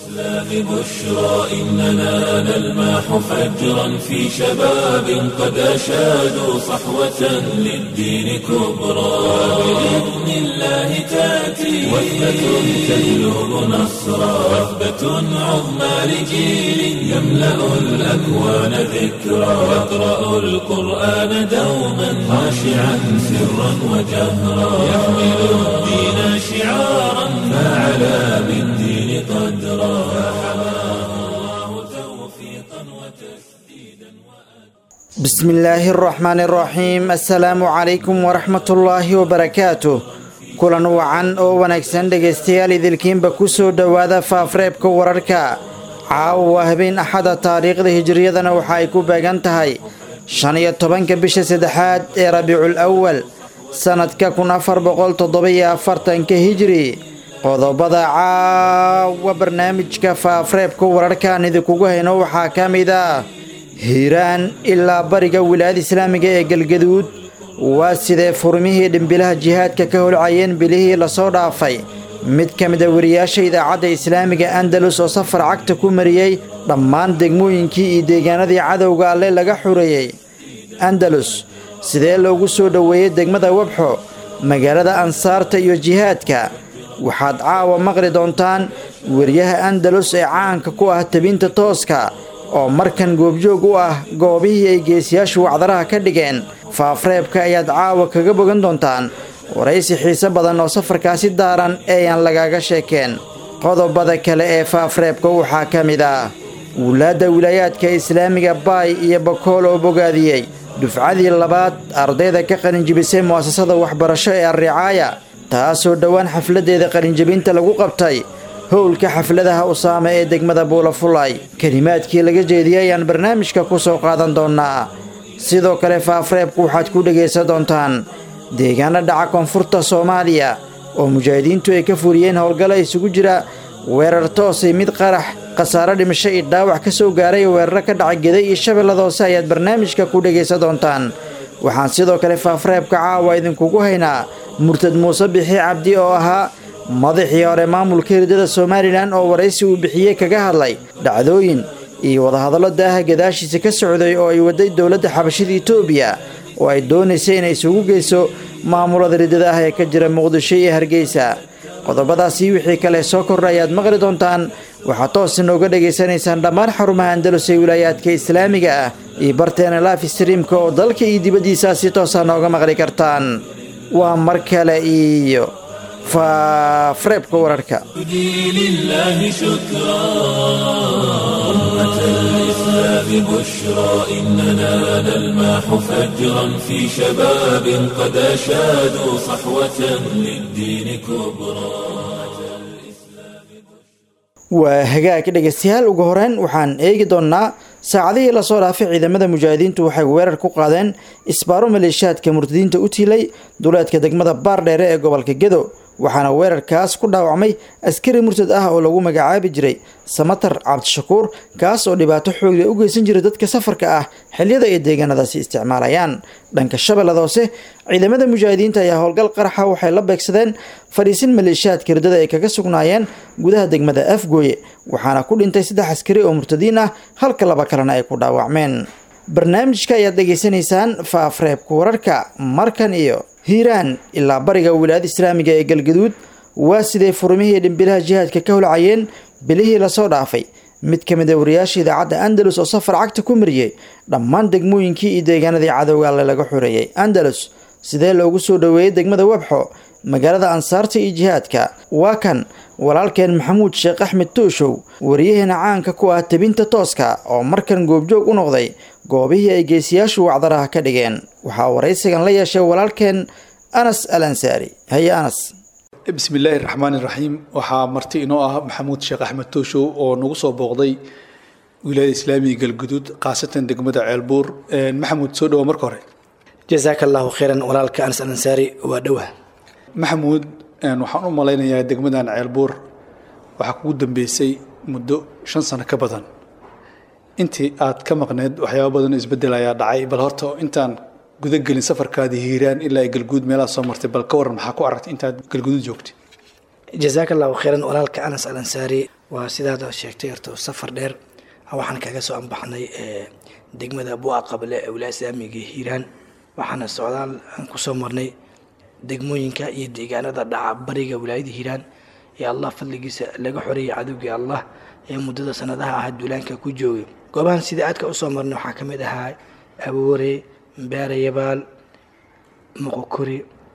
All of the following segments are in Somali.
الإسلام بشرى إننا نلمح فجرا في شباب قد أشادوا صحوة للدين كبرى بإذن الله تأتي وثبة تجلب نصرا وثبة عظمى لجيل يملأ الأكوان ذكرا يقرأ القرآن دوما خاشعا سرا وجهرا يحمل الدين شعارا فعلى بالدين قدرا فحماه الله توفيقا وتسديدا بسم الله الرحمن الرحيم السلام عليكم ورحمة الله وبركاته kulan wacan oo wanaagsan dhegaystayaal idilkiinba ku soo dhowaada faafreebka wararka caawa waa habeen axada taariikhda hijiriyadana waxa ay ku beegan tahay shan iyo tobanka bisha saddexaad ee rabiicul awal sannadka kun afar boqol toddoba-iyo afartanka hijiri qodobada caawa barnaamijka faafreebka wararkaan idinkugu hayno waxaa ka mid ah hiiraan ilaa bariga wilaayada islaamiga ee galgaduud waa sidee furmihii dhimbilaha jihaadka ka holcayeen bilihii lasoo dhaafay mid ka mid a wariyaasha idaacadda islaamiga andalus oo safar cagta ku mariyey dhammaan degmooyinkii iyo deegaanadii cadowga alle laga xureeyey andalus sidee loogu soo dhoweeyey degmada wabxo magaalada ansaarta iyo jihaadka waxaad caawa maqli doontaan weriyaha andalus ee caanka ku ah tabinta tooska oo markan goobjoog u ah goobihii ay geesiyaashu wacdaraha ka dhigeen faafreebka ayaad caawa kaga bogan doontaan waraysi xiise badan oo safarkaasi daaran eeyaan lagaaga sheekeen qodobada kale ee faafreebka waxaa ka mid ah wulaadda wilaayaadka islaamiga baay iyo bakool oo bogaadiyey dufcadii labaad ardayda ka qalinjibisay mu'asasada waxbarasho ee alricaaya taasoo dhowaan xafladdeeda qalinjibinta lagu qabtay howlka xafladaha usaame ee degmada buulafulay kelimaadkii laga jeediyey ayaan barnaamijka ku soo qaadan doonnaa sidoo kale faafreebku waxaad ku dhegaysan doontaan deegaano dhaca koonfurta soomaaliya oo mujaahidiintu ay ka furiyeen howlgalla isugu jira weerar toosay mid qarax khasaaro dhimasho iyo dhaawac ka soo gaaray weeraro ka dhaca geday iyo shabeellada hoose ayaad barnaamijka ku dhegaysan doontaan waxaan sidoo kale faafreebka caawa idinkugu haynaa murtad muuse bixi cabdi oo ahaa madaxii hore maamulka hirdada somalilan oo waraysi uu bixiyey kaga hadlay dhacdooyin iyo wadahadallo daaha gadaashiisa ka socday oo ay waday dowladda xabashida etoobiya oo ay doonaysay inay isugu geyso maamulada riddada ah ee ka jira muqdisho iyo hargeysa qodobadaasi wixii kale soo kordha ayaad maqli doontaan waxaad toos inooga dhegaysanaysaan dhammaan xarumaha andalus ee wilaayaadka islaamiga ah iyo barteena life streamka oo dalka iyo dibaddiisaa si toosa nooga maqli kartaan waa mar kale iyo faafreebka wararka لله شكرا أمة الإسلام بشرى إننا نلمح فجرا في شباب قد أشادوا صحوة للدين كبرى waa hagaag dhegaystayaal ugu horeyn waxaan eegi doonnaa saacadihii lasoo dhaafay ciidamada mujaahidiintu waxay weerar ku qaadeen isbaaro maleeshiyaadka murtadiinta u tiilay duleedka degmada baardheere ee gobolka gedo waxaana weerarkaas ku dhaawacmay askari murtad ah oo lagu magacaabi jiray samatar cabdishakuur kaas oo dhibaato xoogle u geysan jiray dadka safarka ah xilliyada ay deegaanadaasi isticmaalayaan dhanka shabeellada hoose ciidamada mujaahidiinta ayaa howlgal qaraxa waxay la beegsadeen fadhiisin maleeshiyaadka riddada ay kaga sugnaayeen gudaha degmada afgooye waxaana ku dhintay saddex askari oo murtadiin ah halka laba kalena ay ku dhaawacmeen barnaamijka ayaad dhegaysanaysaan faafreebka wararka markan iyo hiiraan ilaa bariga wilaayada islaamiga ee galgaduud waa sidee furmihii dhimbilaha jihaadka ka holcayeen bilihii lasoo dhaafay mid ka mid a wariyaasha idaacadda andalus oo safar cagta ku mariyey dhammaan degmooyinkii iyo deegaanadii cadowga alle laga xureeyey andalus sidee loogu soo dhoweeyey degmada webxo magaalada ansaarta iyo jihaadka waa kan walaalkeen maxamuud sheekh axmed tuushow wariyaheena caanka ku ah tabinta tooska oo markan goobjoog u noqday goobihii ay geesiyaashu wacdaraha ka dhigeen waxaa waraysigan la yeeshay walaalkeen anas al ansaari haye anas bismi illaahi raxmaan iraxiim waxaa marti inoo ah maxamuud sheekh axmed tooshow oo nagu soo booqday wilaayada islaamiga galguduud khaasatan degmada ceelbuur maxamuud soo dhawa marka hore jasaaka allahu khayran walaalka anas al ansaari waa dhowah maxamuud waxaan u malaynayaa degmadan ceelbuur waxaa kugu dambeysay muddo shan sano ka badan intii aad ka maqneed waxyaaba badan oo isbedel ayaa dhacay bal horta intaan gudagelin safarkaadii hiiraan ilaa ay galguud meelaha soo martay bal ka waran maxaa ku aragtay intaad galguduud joogtay jazaaka allahu khayran walaalka anas al ansaari waa sidaad sheegtay horta safar dheer waxaan kaga soo ambaxnay degmada bua qable ee wilaaya islaamiga hiiraan waxaana socdaal aan kusoo marnay degmooyinka iyo deegaanada dhaca bariga wilaayada hiiraan ee allah fadligiisa laga xoreeyay cadowgii allah ee muddada sanadaha ah duulaanka ku joogay goobahan sida aadka usoo marnay waxaa ka mid ahaa aboore beerayabaal moqokori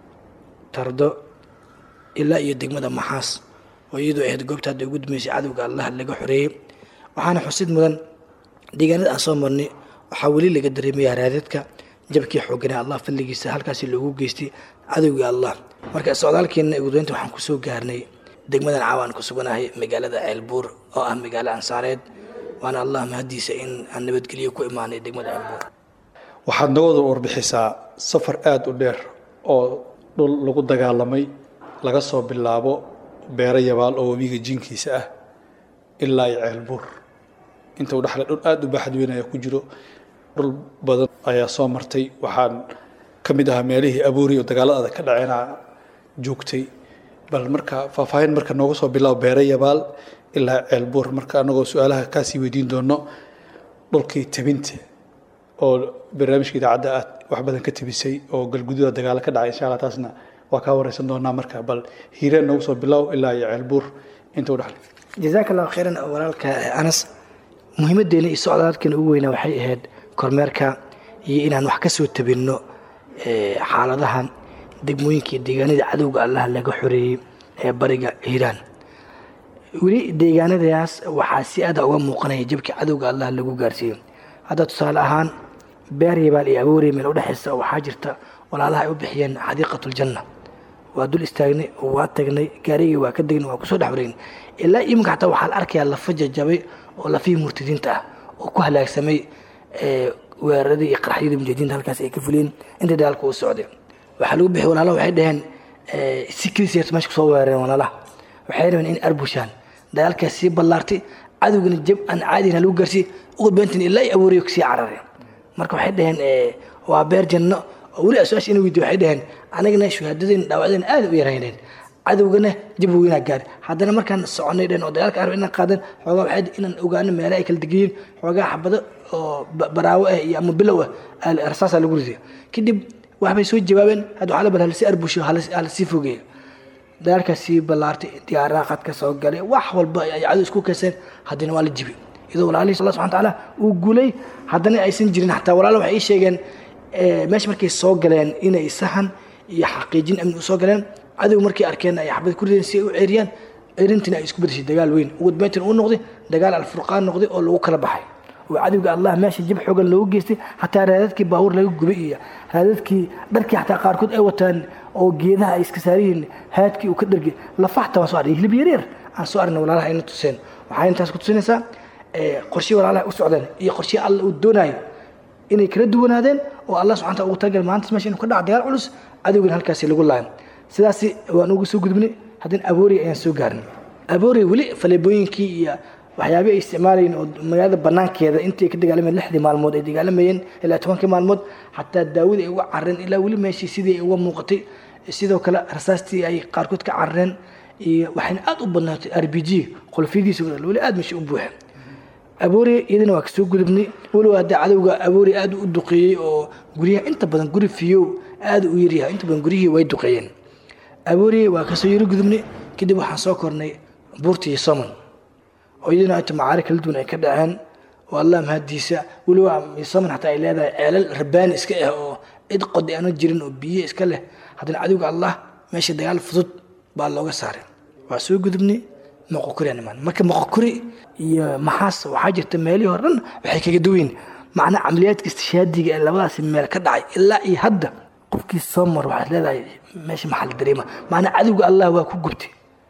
tardo ilaa iyo degmada maxaas oo iyadoo ahayd goobta hadda ugu dambeysay cadowga allah laga xoreeyey waxaana xusid mudan deegaanada aan soo marnay waxaa weli laga dareemaya raadadka jabkii xooganaa allah fadligiisa halkaasi loogu geystay cadowgii allah marka socdaalkeenna ugudaynta waxaan kusoo gaarnay degmadan caawaan ku suganahay magaalada ceelbuur oo ah magaalo ansaareed waana allah mahadiisa in aan nabadgelyo ku imaanay degmada ceelbuur waxaad nagooda warbixisaa safar aada u dheer oo dhul lagu dagaalamay laga soo bilaabo beero yabaal oo webiga jinkiisa ah ilaa iyo ceelbuur inta u dhexle dhul aada u baaxad weyn ayaa ku jiro dhul badan ayaa soo martay waxaan ka mid ahaa meelihii abuuri oo dagaalada ka dhaceena joogtay bal marka faahfaahin marka nooga soo bilaabo beero yabaal ilaa ceelbuur marka anagoo su-aalaha kaasii weydiin doono dhulkii tabinta oo barnaamijka idaacadda aad wax badan ka tabisay oo galgududa dagaalo ka dhacay insha allah taasna waa kaa wareysan doonaa marka bal hiireen noogu soo bilow ilaa iyo ceelbuur inta u dhexle jazaaka allahu khayran walaalka anas muhiimadeena iyo socdaalkeena ugu weynaa waxay ahayd kormeerka iyo inaan wax ka soo tabinno xaaladaha degmooyinka iyo deegaanada cadowga allah laga xoreeyey ee bariga hiiraan weli deegaanadaas waxaa si aada uga muuqanaya jabkii cadowga allah lagu gaarsiiyey hadda tusaale ahaan beer yabaal iyo aboorey meel udhexaysa waxaa jirta walaalaha ay u bixiyeen xadiiqatuljanna waa dul istaagnay waa tagnay gaarigii waa ka degnay waa kusoo dhex wareegnay ilaa iminka xataa waxaa la arkayaa lafa jajabay oo lafihii murtadiinta ah oo ku halaagsamay weeraradii iyo qarxyadii mujaahidiinta halkaas ay ka fuliyeen intii dagaalka uu socday waxaa lagu bixiyay walaalaha waxay dhaheen si keliis meesha kusoo weerareen walaalaha waxay rabeen in arbushaan dagaalkaas sii ballaartay cadowgana jab aan caadina lagu gaarsiiyey ugu beentin ilaa ay abuuriyo kasii carareen marka waxay dhaheen waa beer janno oo weli su-aasha ina weydiyo waxay dhaheen anagana shuhaadadeen dhaawacdeen aada u yarayneen cadowgana jab weynaa gaari haddana markaan soconay dheen oo dagaalka arab inaan qaadan xoogaa waxay inaan ogaano meelaha ay kala degayiin xoogaa xabado oo baraawo ah iyo ama bilow ah rasaasaa lagu riday kadib waxbay soo jawaabeen hadda waxaa la bal halasi arbusho halasii fogeeyo dagaalkaas sii ballaartay diyaaraha qadka soo galay wax walba ay cadow isku keenseen haddana waa la jibi iyadoo walaalihii allah subxana tacaala uu guulay haddana aysan jirin xataa walaalo waxay ii sheegeen meesha markay soo galeen inay sahan iyo xaqiijin amni usoo galeen cadow markay arkeen ay xabad ku rideen si ay u ceeriyaan ceerintina ay isku bedeshay dagaal weyn ugu dambeyntina uu noqday dagaal alfurqaan noqday oo lagu kala baxay oo cadowga allah meesha jib xoogan loogu geystay xataa raadadkii baabuur laga gubay iyo raadadkii dharkii xataa qaarkood ay wataan oo geedaha ay iska saariyihiin haadkii uu ka dhargay lafaxta waan soo arnay hilib yaryar aan soo arnay walaalaha ayna tuseen waxay intaas ku tusinaysaa qorshe walaalaha u socdeen iyo qorshe alla uu doonayo inay kala duwanaadeen oo allah subxana taala ugu talagalay maanta meesha inuu ka dhaco dagaal culus cadowgana halkaasi lagu laayo sidaasi waan ugu soo gudbinay haddana abooriy ayaan soo gaarnay abooriy weli faleebooyinkii iyo waxyaabih ay isticmaalayeen oo magaalada banaankeeda intii ay ka dagaalamayeen lixdii maalmood ay dagaalamayeen ilaa tobankii maalmood xataa daawada ay uga carareen ilaa weli meeshii sidii ay uga muuqatay sidoo kale rasaastii ay qaarkood ka carareen iyo waxayna aada u badnaatay r b g qolfiyadiisa weli aada meesha u buuxeen abooriya iyadana waa kasoo gudubnay weliba hadda cadowga abooriya aada u duqeeyey oo guryaha inta badan guri fiyow aada u yaryahay inta badan guryihii way duqeeyeen abooriya waa kasoo yaro gudubnay kadib waxaan soo kornay buurta iyo soman oo iyadana inta macaari kala duwan ay ka dhaceen oo allah mahadiisa weliba soman xataa ay leedahay ceelal rabaani iska ah oo cid qodi aana jirin oo biyo iska leh haddana cadowga allah meesha dagaal fudud baa looga saaray waa soo gudubnay moqokuri aan imaan marka moqokuri iyo maxaas waxaa jirta meelihii hore dhan waxay kaga duwayn macnaa camaliyaadka istishaadiga ee labadaasi meel ka dhacay ilaa iyo hadda qofkii soo mar waxaad leedahay meesha maxaa la dareema macnaa cadowga allah waa ku gubtay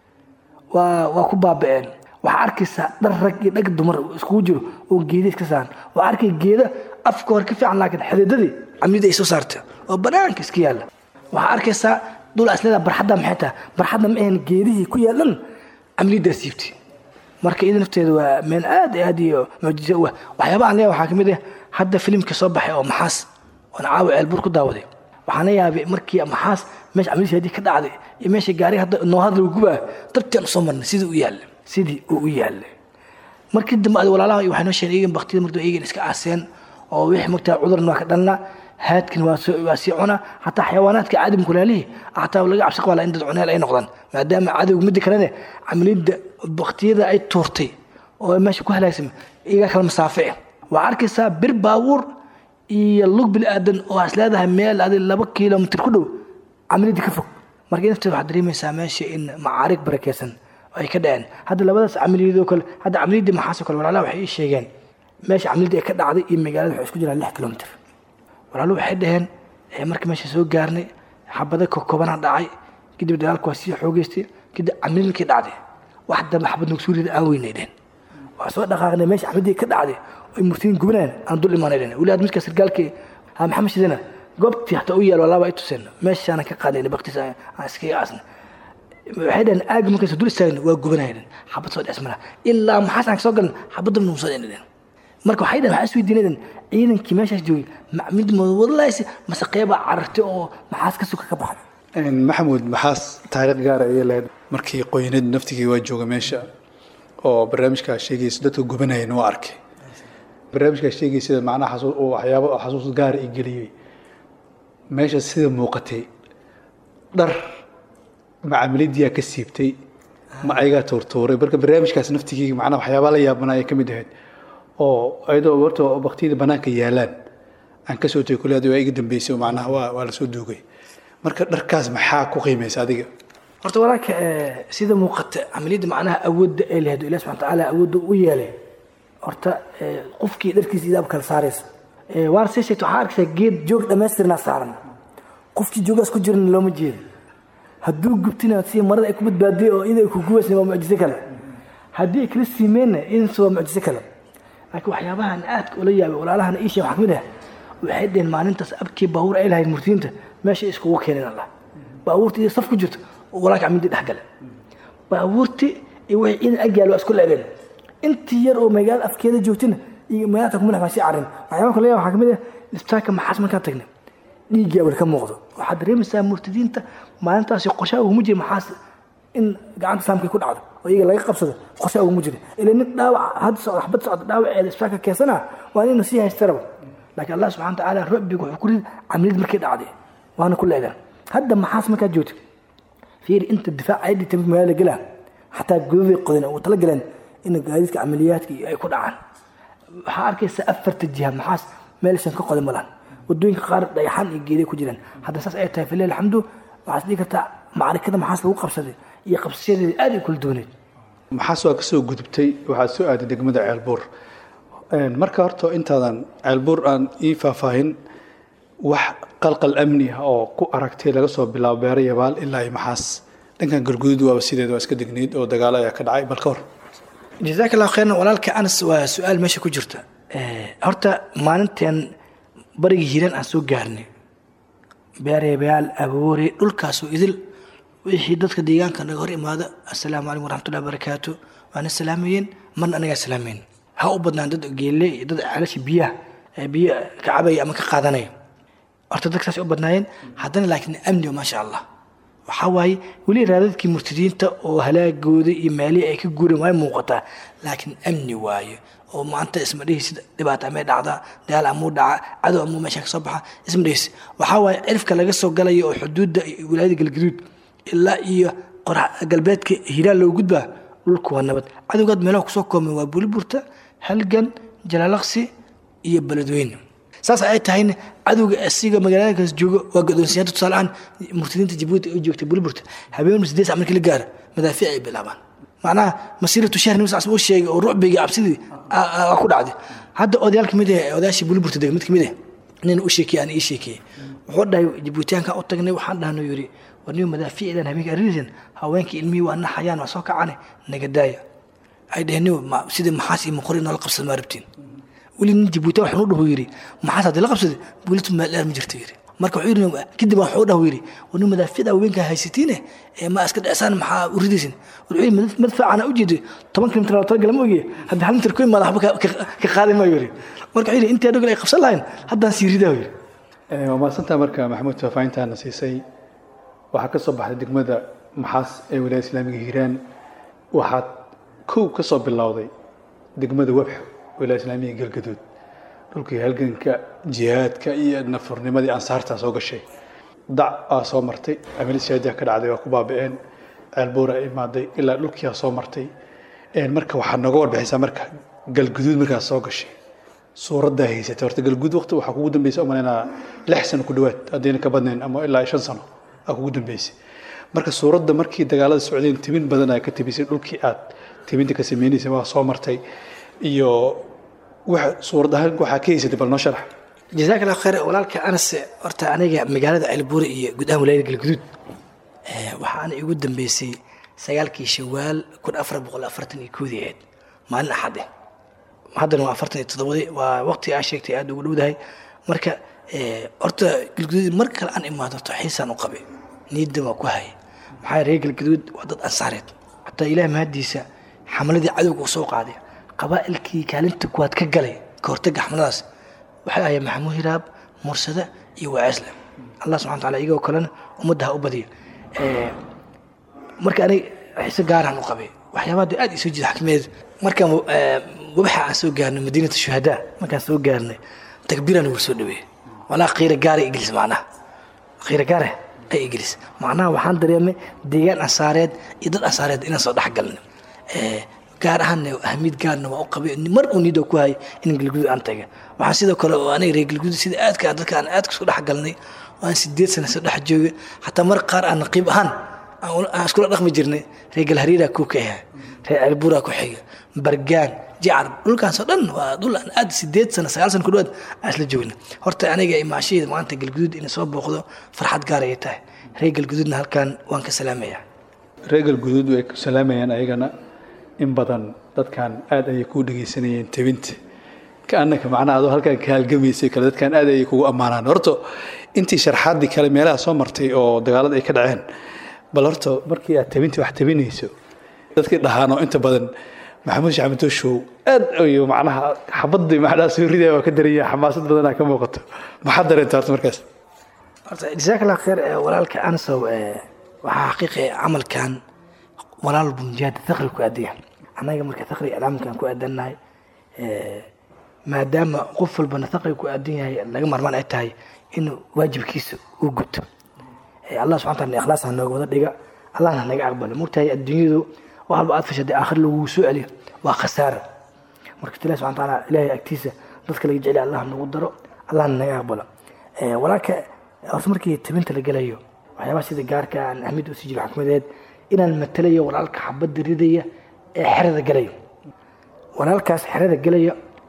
waa waa ku baaba'een waxaa arkaysaa dhar rag iyo dhag dumar iskugu jiro oo geeda iska saaran waa arkay geeda afka hore ka fiican laakiin xididadii camlida ay soo saarta oo banaanka iska yaalla waxaa arkaysaa dul asleeda barxadda maxay tahay barxadda ma ahan geedihii ku yaalan camlidaa siibtay marka iyada nafteeda waa meel aad aad iyo mucjiso u ah waxyaabaha aan leeyahay waxaa ka mid ah hadda filimka soo baxay oo maxaas oon caawa ceelbuur ku daawaday waxaana yaabay markii maxaas meesha camaliisi haddii ka dhacday iyo meesha gaari hadda noo hadla gubaa dabtiaan usoo marnay sidii u yaalla sidii uu u yaallay markii dambe ad walaalaha waxay noo sheegeen iyagan baktida mardu iyagan iska aaseen oo wixii mogtaa cudurna waa ka dhalna haadkin waa sii cuna hataa xayawaanaadka caadam kulaalihii hataa laga cabsi qabaa in dad cuneel ay noqdaan maadaama cadowga midda kalene camaliyadda baktiyada ay tuurtay oo meesha ku halaagsama iyagaa kala masaafici waa arkaysaa bir baabuur iyo lug bil aadan oo as leedahay meel adi laba kilomitr ku dhow camaliyadda ka fog marka nafteeda waxaad dareemaysaa meesha in macaarig barakeysan ay ka dhaceen hadda labadaas camaliyadoo kale hadda camaliyadii maxaasoo kale walaalaha waxay ii sheegeen meesha camaliyadda ay ka dhacday iyo magaalada waxay isku jiraan lix kilomitr walaaluhu waxay dhaheen marka meesha soo gaarnay xabada kokobanaa dhacay kadib dagaalku waa sii xoogeystay kadib camililkii dhacday wax dambe xabad nugsuurida aan weynay dhehen waa soo dhaqaaqnay meesha xabadii ka dhacday ay murtiin gubnaan aan dul imaanay dhehen weli aad midka sargaalkii ha maxamed shidana goobtii hataa u yaal walaaba ay tuseen meeshaana ka qaadayna baktiis aan iskaga aasna waxay dhaheen aagi markaysa dul istaagna waa gubanaya dhehen xabad soo dhesmana ilaa maxaas aan kasoo galan xabadda nagu soo dhehen dhehen marka waxay dhaheen waxaa isweydiinayden ciidankii meeshaas joogay mid wadalays mase qeybaa carartay oo maxaas ka suka ka baxay maxamuud maxaas taariikh gaara ayay lahayd markii qoyanad naftigii waa jooga meesha oo barnaamijkaa sheegaysa dadka gubanayeen waa arkay barnaamijkaa sheegaysa macnaha waxyaabo xasuus gaara i geliyey meesha sida muuqatay dhar ma camaladiyaa ka siibtay ma ayagaa tuurtuuray marka barnaamijkaas naftigii macnaha waxyaabaa la yaabanaa ay ka mid ahayd oo ayadoo horta baktiyada banaanka yaalaan aan kasoo tegay kuleed waa iga dambeysay macnaha waa waa lasoo duugay marka dharkaas maxaa ku qiimaysa adiga horta walaalka sida muuqata camaliyadda macnaha awoodda ay lahayd ilahi subxana tacaala awoodda u yeelay horta qofkii dharkiisa idaab kala saaraysa waana sii sheegta waxaa arkaysaa geed joog dhammaystirnaa saaran qofkii joogaas ku jiran looma jeedo hadduu gubtina si marada ay ku badbaadiyay oo ida ay ku gubaysna waa mucjiso kale haddii ay kala siimeenna idinsa waa mucjiso kale laakiin waxyaabahan aadka ula yaabay walaalahana ii sheeg waxaa kamid ah waxay dheheen maalintaas abkii baabuur ay lahayd murtiyiinta meesha iskugu keeneen allah baabuurta iyo saf ku jirto walaalka camindi dhex gale baabuurti iyo wixii ciidan agyaal waa isku leegeen intii yar oo magaalada afkeeda joogtina iyo magaalada kumadax baan sii carin waxyaaba kale waxaa kamid ah isbitaalka maxaas markaan tagnay dhiiggii awal ka muuqdo waxaad dareemaysaa murtadiinta maalintaasi qorshaha uguma jira maxaas in gacanta saamkay ku dhacdo oo iyaga laga qabsado qorshaha uguma jira ila nin dhaawac had socda xabad socda dhaawaceeda isbitaalka keensana waa inuu sii haystaraba laakiin allah subxana watacaala rabbigu wuxuu ku ridi camaliyad markay dhacday waana ku leedaan hadda maxaas markaad joogto fiiri inta difaac ay dhigtay magaalada galaan xataa godaday qodan ugu tala galeen in gaadiidka camaliyaadka ay ku dhacaan waxaa arkaysaa afarta jiha maxaas meelshan ka qodan malaan wadooyinka qaar dhagaxaan iyo geeday ku jiraan hadda saas ay tahay filah alxamdu waxaad dhihi kartaa macarikada maxaas lagu qabsaday iyo qabsashadeeda aad ay kula duwaneed maxaas waa kasoo gudubtay waxaad soo aaday degmada ceelbuur marka horta intaadan ceelbuur aan ii faahfaahin wax qalqal amni ah oo ku aragtay laga soo bilaabo beero yabaal ilaa iyo maxaas dhankan galguduud waaba sideed waa iska degneyd oo dagaalo ayaa ka dhacay bal ka hor jazaak allahu khayran walaalka anas waa su-aal meesha ku jirta horta maalinteen barigii hiiraan aan soo gaarnay beereebayaal aboore dhulkaasoo idil wixii dadka deegaanka naga hor imaada assalaamu calaykum waraxmatullahi wabarakaatu waana salaamayeen marna anagaa salaameyn ha u badnaan dad geelle iyo dad ceelasha biyaha biyo ka cabaya ama ka qaadanaya horta dadkaas u badnaayeen haddana laakiin amni maasha allah waxaa waaye weli raadadkii murtadiinta oo halaagooda iyo meelihii ay ka guureen way muuqataa laakiin amni waaye oo maanta isma dhihisi dhibaata amay dhacdaa dagaal amuu dhaca cadow amuu meesha ka soo baxa isma dhihisi waxaa waaye cirifka laga soo galaya oo xuduudda wilaayada galgaduud ilaa iyo qorax galbeedka hiiraan loo gudbaa dhulku waa nabad cadowgaad meelaha kusoo koomeen waa buliburta halgan jalaalaqsi iyo beledweyne saas ay tahayna cadowga asiga magaaladaas jooga waa godoonsiyada tusaaleahaan murtadiinta jabuuti ay joogtay buliburta habeen sideed sac markii la gaaro madaafiic ay bilaabaan macnaha masiiratu shahr nabi sal uu sheegay oo rucbiga cabsidii aa ku dhacday hadda odayaal kamid ah odayaashii buliburta dega mid kamid ah nin u sheekiyey aan ii sheekiyey wuxuu dhahay jabuutiyaanka u tagnay waxaan dhahno yiri warniyo madaafiicdan habeenka aridan haweenkii ilmihii waa naxayaan waa soo kacane naga daaya ay dhaheen sidii maxaas iyo muqori noola qabsad maa rabtiin weli nin jabuuti waxaan u dhahu yiri maxaas haddii la qabsaday buulitu meeldheer ma jirto yiri marka wuxuu yiri kadib waxuu u dhahu yiri warni madaafiicda haweenka haysatiine ee ma iska dhecsan maxaa u ridaysin wuxuu yiri madfaacana u jeeday toban kilomitir oo talagalama ogiye haddii hal mitir ku imaada waxba ka qaaday maayo yiri marka wuxuu yiri intii adhogal ay qabsan lahayn haddaan sii ridaa yiri waa mahadsantaa marka maxamuud faahfaahintaana siisay waxaa ka soo baxday degmada maxaas ee wilaayada islaamiga hiiraan waxaad kow ka soo bilowday degmada webxo wilaayada islaamiga galgaduud dhulkii halganka jihaadka iyo nafurnimadii ansaartaa soo gashay dac aa soo martay amilishaadiya ka dhacday waa ku baaba'een ceelbuura imaaday ilaa dhulkiiaa soo martay marka waxaad nooga warbixisaa marka galguduud markaas soo gashay suuraddaa haysatay horta galguduud waqti waxaa kugu dambeysay oo malaynaa lix sano ku dhowaad haddayna ka badnayn ama ilaa shan sano aa kugu dambeysay marka suuradda markii dagaalada socdeen timin badan aa ka tibisay dhulkii aad timinta ka sameynaysay waa soo martay iyo wax suurad ahaan waxaa ka haysatay bal noo sharax jazaak allah khayr walaalka anas horta aniga magaalada ceelbuure iyo guud ahaan wilaayada galguduud waxaana igu dambeysay sagaalkii shawaal kun afar boqol afartan iyo koodii ahayd maalin axad eh haddana waa afartan iyo toddobadii waa waqti aa sheegtay aada ugu dhowdahay marka horta galguduud mar kale aan imaado horta xiisaan u qabay niidda waa ku haya maxaa reer galguduud waa dad ansaareed xataa ilaah mahadiisa xamaladii cadowga uu soo qaaday qabaa'ilkii kaalinta kuwaad ka galay ka hortagga xamaladaas waxay ahayd maxamuud hiraab mursada iyo waaceesle allah subxana wataala iyagoo kalena ummadda ha u badiyo marka anig xiise gaaraan u qabay waxyaabaha dee aad isoo jiida xakmeed markaan wabaxa aan soo gaarnay madiinata shuhadaa markaan soo gaarnay takbiiraan ugu soo dhaweeyey walaa qiira gaara igilis macnaha qiira gaara ay igilis macnaha waxaan dareemay deegaan ansaareed iyo dad ansaareed inaan soo dhex galnay gaar ahaanna ahmiyad gaarna waa u qabay mar uu niidoo ku hayay in galguduud aan taga waxaan sidoo kale oo aniga reer galguduud sida aadka dadka aan aadka soo dhex galnay aan sideed sana soo dhex joogay xataa mar qaar aan naqiib ahaan aan iskula dhaqmi jirnay reer galhariiraa kuu ka ahaa reer ceelbuuraa ku xiga bargaan jacar dhulkaasoo dhan waa dhul aan aad sideed sana sagaal sana ku dhawaad aan isla joogna horta aniga imaashahayda maanta galguduud inay soo booqdo farxad gaar ay tahay reer galguduudna halkaan waan ka salaamaya reer galguduud way ku salaamayaan ayagana in badan dadkan aad ayay kuu dhegaysanayeen tebinta kaanaka macnaha adoo halkaan ka halgamaysay kale dadkan aad ayay kugu ammaanaan horta intii sharxaaddii kale meelaha soo martay oo dagaalada ay ka dhaceen bal horta markii aad tabintii wax tabinayso dadkii dhahaano inta badan maxamuud shacbi tooshow aad ayu macnaha xabadii macnaha soo ridaya waa ka daranya xamaasad badanaa ka muuqato maxaad dareenta horta markaas horta jazaak allah khayr walaalka ansow waxaa xaqiiqi camalkan walaal bunjaada thaqri ku aadaya annaga marka thaqri iclaamkan ku aadannahay maadaama qof walbana thaqri ku aadan yahay laga marmaan ay tahay in waajibkiisa uu guto allah subxana taala ikhlaas ha nooga wada dhiga allahna ha naga aqbalo mogtahay adduunyadu wax walba aad fashaday aakhir lagu soo celiyo waa khasaara marka ilahi subxana taala ilaahay agtiisa dadka laga jecel allah nagu daro allahna naga aqbalo walaalka horta markii tabinta la gelayo waxyaabaha sida gaarka aan ahmid usii jiro xakmadeed inaan matalayo walaalka xabadda ridaya ee xerada gelaya walaalkaas xerada gelaya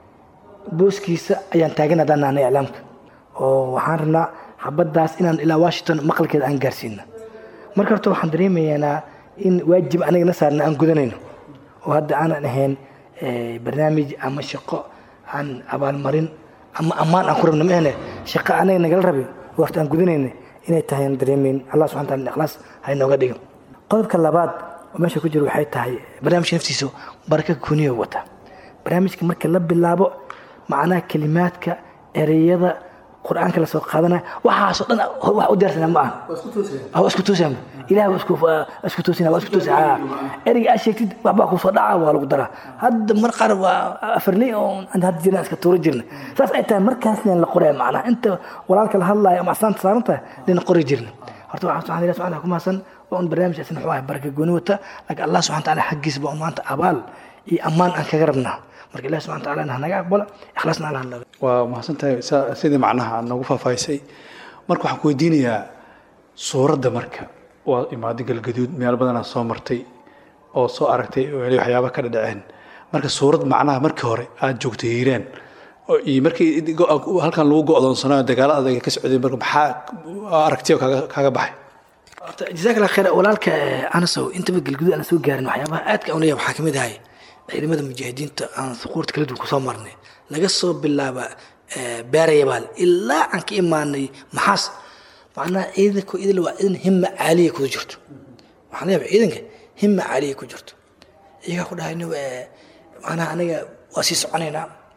booskiisa ayaan taagan haddaan nahnay iclaamka oo waxaan rabnaa xabaddaas inaan ilaa washington maqalkeeda aan gaarsiina marka horta waxaan dareemaynaa in waajib anaga na saarna aan gudanayno oo hadda aanan ahayn barnaamij ama shaqo aan abaalmarin ama ammaan aan ku rabno maahne shaqo anaga nagala rabin waqti aan gudanayna inay tahay aan dareemayn allah subxana taala ikhlaas ha inooga dhigo qodobka labaad oo meesha ku jiro waxay tahay barnaamijka naftiisa baraka kuniyo wata barnaamijka marka la bilaabo macnaha kelimaadka ereyada qur-aanka lasoo qaadanaya waxaasoo dhan wax u diyaarsana ma aha waa isku toosaya ilaah waa isku toosina waa isku toosaya ereyga aad sheegtid waxbaa kusoo dhaca waa lagu daraa hadda mar qaar waa afarley oo aan hadda jirna iska tuuro jirna saas ay tahay markaasna la qoraya macnaha inta walaalka la hadlaayo ama aslaanta saaran tahay lina qori jirna horta waxaan subxana ilahi subxana ku mahadsan waa un barnaamijkaasna wuxuu ahay baraka gooni wata laakiin allah subxana taala xaggiisa baa un maanta abaal iyo ammaan aan kaga rabnaa marka ilahi subxana taala ha naga aqbalo ikhlaasna alla hadlada waa mahadsan tahay sidii macnaha aad noogu faahfaahisay marka waxaan ku weydiinayaa suuradda marka waa imaaday galgaduud meel badanaa soo martay oo soo aragtay oo weli waxyaaba ka dhadhaceen marka suurad macnaha markii hore aad joogtay hiiraan iyo markii halkan lagu go'doonsanayo dagaalo adag ka socday marka maxaa aragtiyo kaaga baxay horta jazaak allah khayr walaalka anasow intaba galguduud aan soo gaarin waxyaabaha aadka aan leeyahay waxaa kamid ahay ciidamada mujaahidiinta aan suquurta kala duwan kusoo marnay laga soo bilaaba beerayabaal ilaa aan ka imaanay maxaas macnaha ciidanka idil waa ciidan himma caaliya ku jirto waxaan leeyahay ciidanka himma caaliya ku jirto iyagaa ku dhahay macnaha aniga waa sii soconaynaa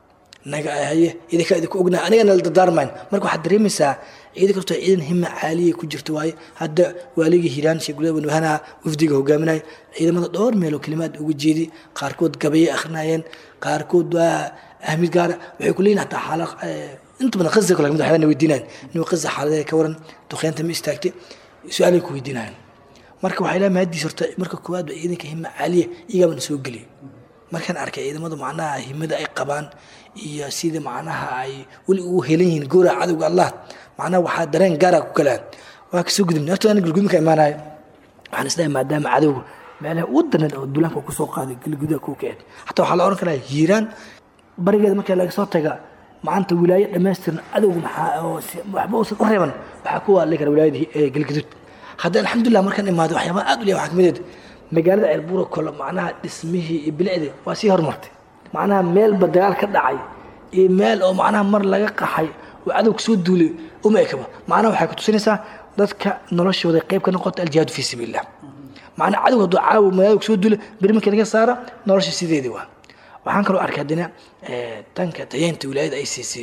naga haye idinka idinku ognahay anigana la dardaarmayn marka waxaad dareemaysaa ciidan karto ciidan hima caaliya ku jirto waaye hadda waaligii hiiraan sheekh gulada banwahanaha wafdiga hogaaminaya ciidamada dhowr meeloo kelimaad uga jeedi qaarkood gabaye akhrinayeen qaarkood waa ahmid gaara waxay ku leeyihin hataa xaala inta badan qaza kale kamid waxyaabana weydiinayan inuu qaza xaaladeeda ka waran duqeynta ma istaagtay su-aalay ku weydiinayan marka waxay leeyahay mahadiis horta marka koowaad ba ciidanka hima caaliya iyagaabana soo geliyay markaan arkay ciidamada macnaha himada ay qabaan iyo sida macnaha ay weli ugu helan yihiin goora cadowga allah macnaha waxaa dareen gaara ku kalaan waa kasoo gudubnay horta ana galgudmi ka imaanaya waxaan isleeyahay maadaama cadowga meelaha ugu daran oo duulaanka kusoo qaaday galgudaha kuu keen hataa waxaa la oran karaa hiiraan barigeeda marka laga soo taga maanta wilaayo dhammaystiran cadowga maxaa oo waxba uusan u reeban waxaa ku waali kara wilaayada galguduud hadda alxamdulilah markaan imaado waxyaabaha aad u leeyahay waxaa kamid magaalada ceelbuura kole macnaha dhismihii iyo bilicdii waa sii horumartay macnaha meelba dagaal ka dhacay iyo meel oo macnaha mar laga qaxay oo cadowga soo duulay uma ekaba macnaha waxay ku tusinaysaa dadka noloshooda qayb ka noqota aljihaadu fii sabiilillah macnaha cadowga hadduu caawa magaalada soo duulay beri markii laga saara nolosha sideedii waa waxaan kaloo arkay haddana dhanka tayeynta wilaayada ay siisay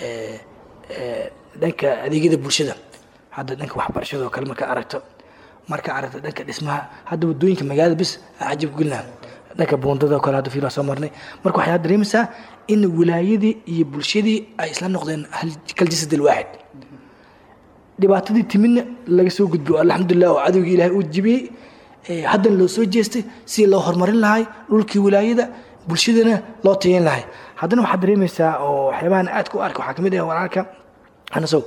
dhanka adeegyada bulshada hadda dhanka waxbarashada oo kale markaa aragto marka aragta dhanka dhismaha hadda wadooyinka magaalada bis cajab gelina dhanka buundada oo kale hadda fiilaa soo marnay marka waxaad dareemaysaa in wilaayadii iyo bulshadii ay isla noqdeen kal jasad alwaaxid dhibaatadii timidna laga soo gudbo alxamdulilah oo cadowgii ilaahay uu jibiyey haddana loo soo jeestay sidii loo horumarin lahay dhulkii wilaayada bulshadana loo tayeyn lahay haddana waxaad dareemaysaa oo waxyaabahan aad ku arka waxaa kamid ah walaalka anasow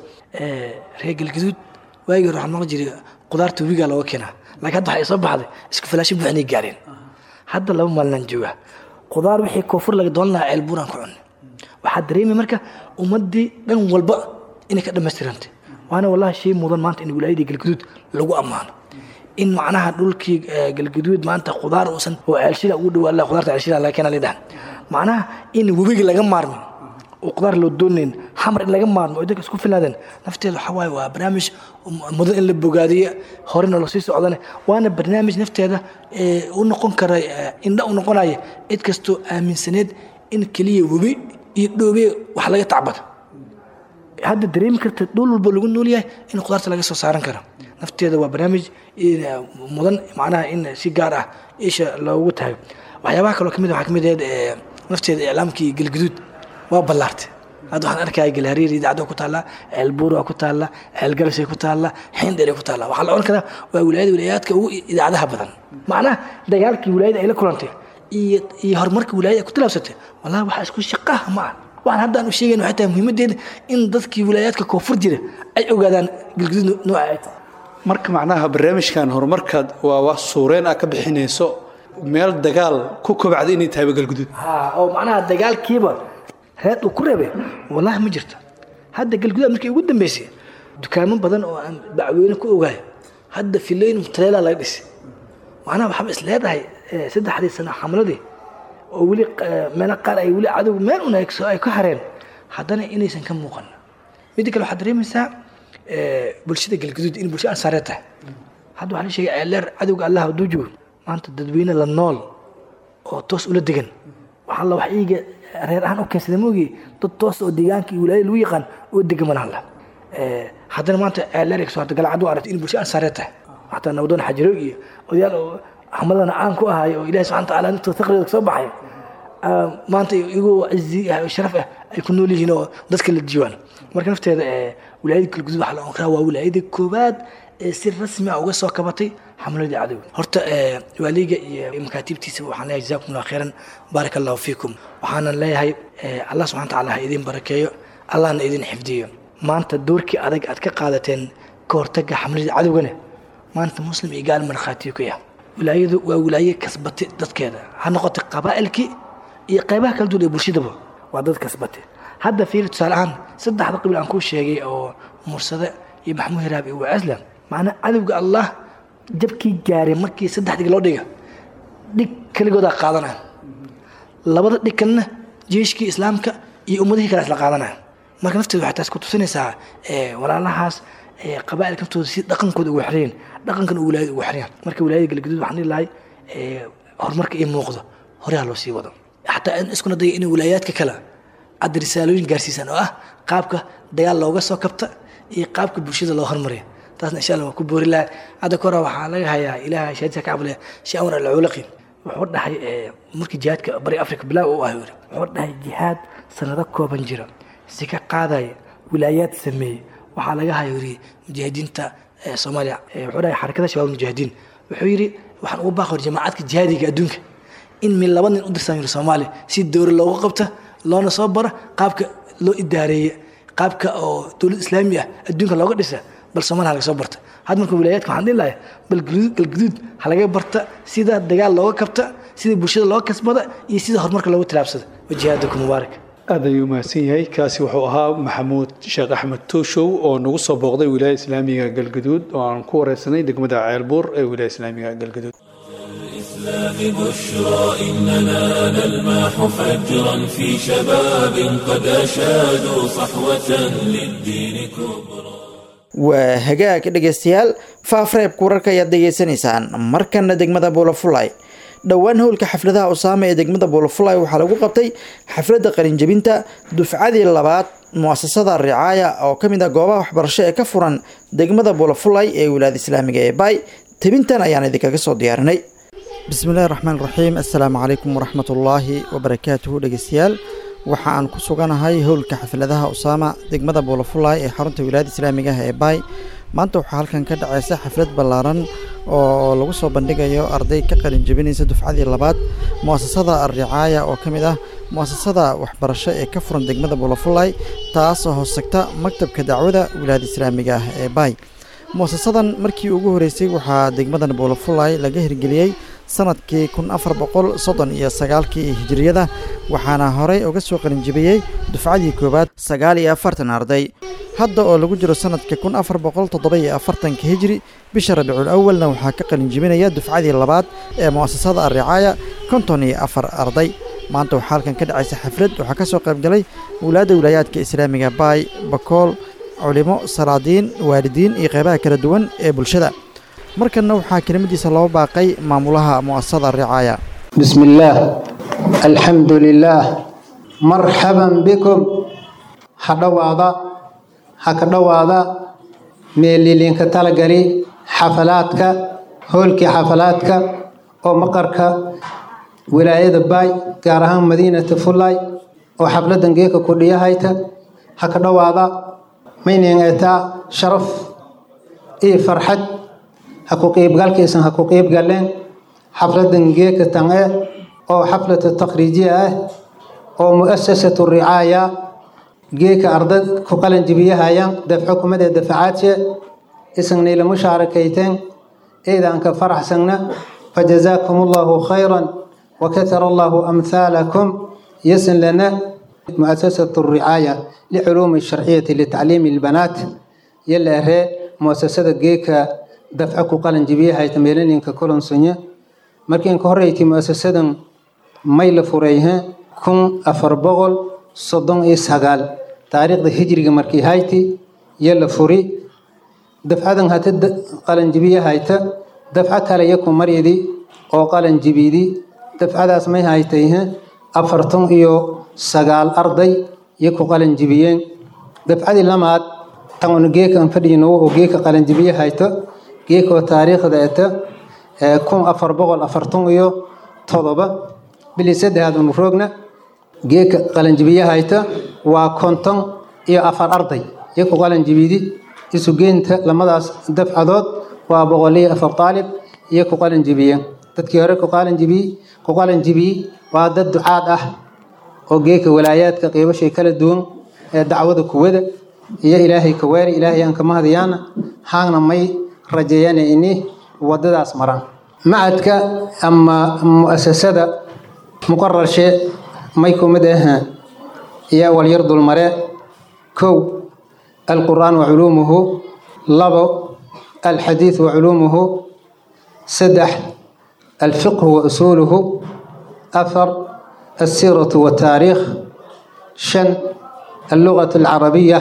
reer galgaduud waagii hore waxaan maqli jiray qudaarta webigaa looga keenaa laakiin hadda waxay soo baxday isku filaasho buuxnay gaareen hadda laba maalinaan jooga qudaar wixii koonfur laga doolan lahaa ceel buuraan ku cunay waxaa dareemay marka ummaddii dhan walba inay ka dhammaystirantay waana wallahi shay mudan maanta in wilaayadii galgaduud lagu ammaano in macnaha dhulkii galgaduud maanta qudaar uusan oo ceelshila ugu dhawaa la qudaarta ceelshila laga keena lidhahan macnaha in webiga laga maarmin oo qudaar loo doonayn xamar in laga maarmo oo dadka isku filaadeen nafteeda waxaa waaye waa barnaamij mudan in la bogaadiyo horena loo sii socdane waana barnaamij nafteeda u noqon kara indha u noqonaya cid kastoo aaminsaneed in keliya webi iyo dhoobe wax laga tacbado hadda dareemi karta dhul walba lagu nool yahay in qudaarta laga soo saaran karo nafteeda waa barnaamij mudan macnaha in si gaar ah isha loogu tahay waxyaabaha kaloo kamid waxaa kamid ahayd nafteeda iclaamkii galguduud waa ballaartay hadda waxaan arkaya galhariir idaacada ku taalla ceelbuur waa ku taalla ceelgalashay ku taalla xindheray ku taalla waxaa la odhan karaa waa wilaayada wilaayaadka ugu idaacadaha badan macnaha dagaalkii wilaayada ay la kulantay iyo iyo horumarka wilaayada ay ku tilaabsatay wallahi waxaa isku shaqaha ma ah waxaan hadda aanu sheegayn waxay tahay muhiimadeeda in dadkii wilaayaadka koonfur jira ay ogaadaan galguduud nooca ay tahay marka macnaha barnaamijkan horumarkaad waa wax suureen ah ka bixinayso meel dagaal ku kobacda inay tahay galguduud ha oo macnaha dagaalkiiba reed uu ku reebay wallahi ma jirto hadda galguduud markii ugu dambeysay dukaamo badan oo aan bacweyne ku ogaay hadda fileyn mutaleela laga dhisay macnaha waxaaba is leedahay saddexdii sano xamladii oo weli meelo qaar ay weli cadow meel un ay ka hareen haddana inaysan ka muuqan midda kale waxaad dareemaysaa bulshada galguduud in bulsho ansaareed tahay hadda waxaa la sheegay ceeleer cadowga allah hadduu joogo maanta dadweyne la nool oo toos ula degan waxaa la wax iiga reer ahaan u keensada moogi dad toos oo deegaanka iyo wilaayada lagu yaqaan oo degan mana hadla haddana maanta ceeleer kasoo harta galcad u aragtay in bulsho ansaareed tahay xataa nabadoon xajiroog iyo odayaal oo xamadana caan ku ahaay oo ilahi subxana wataala intoo taqriga kasoo baxay maanta igoo cizi ah oo sharaf ah ay ku nool yihiin oo dadka la diiwaan marka nafteeda wilaayada galguduud waxaa la oran karaa waa wilaayada koowaad ee si rasmi ah uga soo kabatay xamladii cadowga horta waaliga iyo makaatiibtiisa waxaan leeyahay jazakum allah khayran baaraka allahu fiikum waxaanan leeyahay allah subxana wataala ha idin barakeeyo allahna idin xifdiyo maanta doorkii adag aad ka qaadateen ka hortaga xamladii cadowgana maanta muslim iyo gaal markhaatiyo ku yahay wilaayadu waa wilaaye kasbatay dadkeeda ha noqotay qabaa'ilkii iyo qaybaha kala duwan ee bulshadaba waa dad kasbatay hadda fiiri tusaale ahaan saddexda qabiil aan kuu sheegay oo mursade iyo maxmuud hiraab iyo waasla macnaa cadowga allah jabkii gaaray markii saddex dhig loo dhiga dhig keligoodaa qaadanaya labada dhig kalena jeeshkii islaamka iyo ummadihii kale isla qaadanaya marka nafteeda waxay taas ku tusinaysaa walaalahaas qabaa'ilka naftooda si dhaqankooda ugu xireen dhaqankan uu wilaayada ugu xireen marka wilaayada galgaduud waxaan dhihi lahay horumarka ii muuqdo hore ha loo sii wado xataa in iskuna daya in wilaayaadka kale aad risaalooyin gaarsiisaan oo ah qaabka dagaal looga soo kabta iyo qaabka bulshada loo hormariyo taasna insha allah waa ku boori laha hadda ka hore waxaa laga hayaa ilaah shahaadisa ka cabulaya sheekh amar alculaqi wuxuu dhahay markii jihaadka bari africa bilaaw u ah yiri wuxuu dhahay jihaad sanado kooban jira si ka qaadaya wilaayaad sameeyey waxaa laga haya yiri mujaahidiinta soomaaliya wuxuu dhahay xarakada shabaab mujaahidiin wuxuu yidhi waxaan ugu baaqi hor jamaacadka jihaadiga adduunka in min laba nin u dirsan yiri soomaaliya si dowra looga qabta loona soo bara qaabka loo idaareeye qaabka oo dowlad islaami ah adduunka looga dhisa bal soomaaliya laga soo barta had marka wilaayaadka waxaan dhihi lahay bal galguduud ha laga barta sida dagaal looga kabta sida bulshada looga kasbada iyo sida horumarka loogu tilaabsada wajihaadaku mubaarak aad ayuu mahadsan yahay kaasi wuxuu ahaa maxamuud sheekh axmed tooshow oo nagu soo booqday wilaaya islaamiga galgaduud oo aan ku wareysanay degmada ceelbuur ee wilaaya islaamiga galgaduud الإسلام بشرى إننا نلمح فجرا في شباب قد أشادوا صحوة للدين كبرى waa hagaag dhegaystayaal faafreebka wararka ayaad degeysanaysaan markana degmada buulafulay dhowaan howlka xafladaha usaama ee degmada buulafulay waxaa lagu qabtay xafladda qalinjabinta dufcadii labaad muasasada ricaaya oo kamid ah goobaha waxbarasho ee ka furan degmada buulafulay ee wilaayada islaamiga ee baay tebintan ayaan idinkaga soo diyaarinay bismillahi raxmaan raxiim assalaamu calaykum waraxmatullaahi wabarakaatuhu dhegeystayaal waxa aan ku suganahay howlka xafladaha usaama degmada buulafulay ee xarunta wilaayada islaamiga ah ee baay maanta waxaa halkan ka dhaceysa xaflad ballaaran oo lagu soo bandhigayo arday ka qalin jebinaysa dufcadii labaad muasasada alricaaya oo ka mid ah muasasada waxbarasho ee ka furan degmada buulafulay taasoo hoostagta maktabka dacwada wilaayada islaamiga ah ee baay muasasadan markii ugu horeysay waxaa degmadan buulafulay laga hirgeliyey sanadkii kun afar boqol soddon iyo sagaalkii hijiriyada waxaana horey uga soo qalinjibiyey dufcadii koowaad sagaal iyo afartan arday hadda oo lagu jiro sanadka kun afar boqol toddoba iyo afartanka hijri bisha rabiicul awalna waxaa ka qalinjibinaya dufcadii labaad ee mu'asasada alricaaya konton iyo afar arday maanta waxaa halkan ka dhacaysa xaflad waxaa ka soo qaybgalay wulaadda wilaayaadka islaamiga baay bakool culimo salaadiin waalidiin iyo qeybaha kala duwan ee bulshada markanna waxaa kelimadiisa loo baaqay maamulaha mu'asasada ricaaya بسم الله الحمد لله مرحبا بكم حدوادا حكدوادا ميليلين كتلغري حفلاتك هولكي حفلاتك او مقرك ولاية باي gaarahaan madiinata fulay oo xafladan geeka kudhiyahayta hakadhawaada mayneetaa sharaf iyo farxad ha ku qiibgalkiisan ha ku qiibgaleen xafladan geeka tange oo xaflatu takhriijiya ah oo mu'asasatu ricaaya geeka ardad ku qalan jibiyahayaan dafco kumadee dafacaadse isagnayla mushaarakaysteen eedaanka faraxsagna fajazaakum allahu khayran وكثر الله أمثالكم يسن لنا مؤسسة الرعاية لعلوم الشرعية لتعليم البنات يلا هي مؤسسة جيكا دفعكو قلن جبيها يتميلين ككلن سنة مركين كهريتي مؤسسة ميل فريها كن أفربغل صدن إسهقال تاريخ هجري مركي هايتي يلا فري دفعة هتد قلن جبيها هايتا دفعة كلا يكون مريدي أو قلن جبيدي dafcadaas may haytayhe afartan iyo sagaal arday iyo ku qalin jibiyeen dafcadii lamaad tan geekan fadhiyno oo geeka qalin jibiye hayto geekoo taariikhda eta kun afar boqol afartan iyo todoba bili saddexaad unu roogna geeka qalin jibiye hayta waa konton iyo afar arday iyo ku qalin jibidi isu geynta lamadaas dafcadood waa boqol iyo afar taalib iyo ku qalin jibiyeen dadkii hore ku qalin jibiyey ku qalin jibiyey waa dad ducaad ah oo geeka walaayaadka qiibashay kala duwan ee dacwada kuwada iyo ilaahay ka weeri ilaahay aan kama hadayaana haagna may rajeeyana ini wadadaas maraan macadka ama mu'asasada muqararshe may kumid ah iyo walyar dulmare kow alqur'aan wa culuumuhu labo alxadiid wa culuumuhu saddex الفقه وأصوله أثر السيرة والتاريخ شن اللغة العربية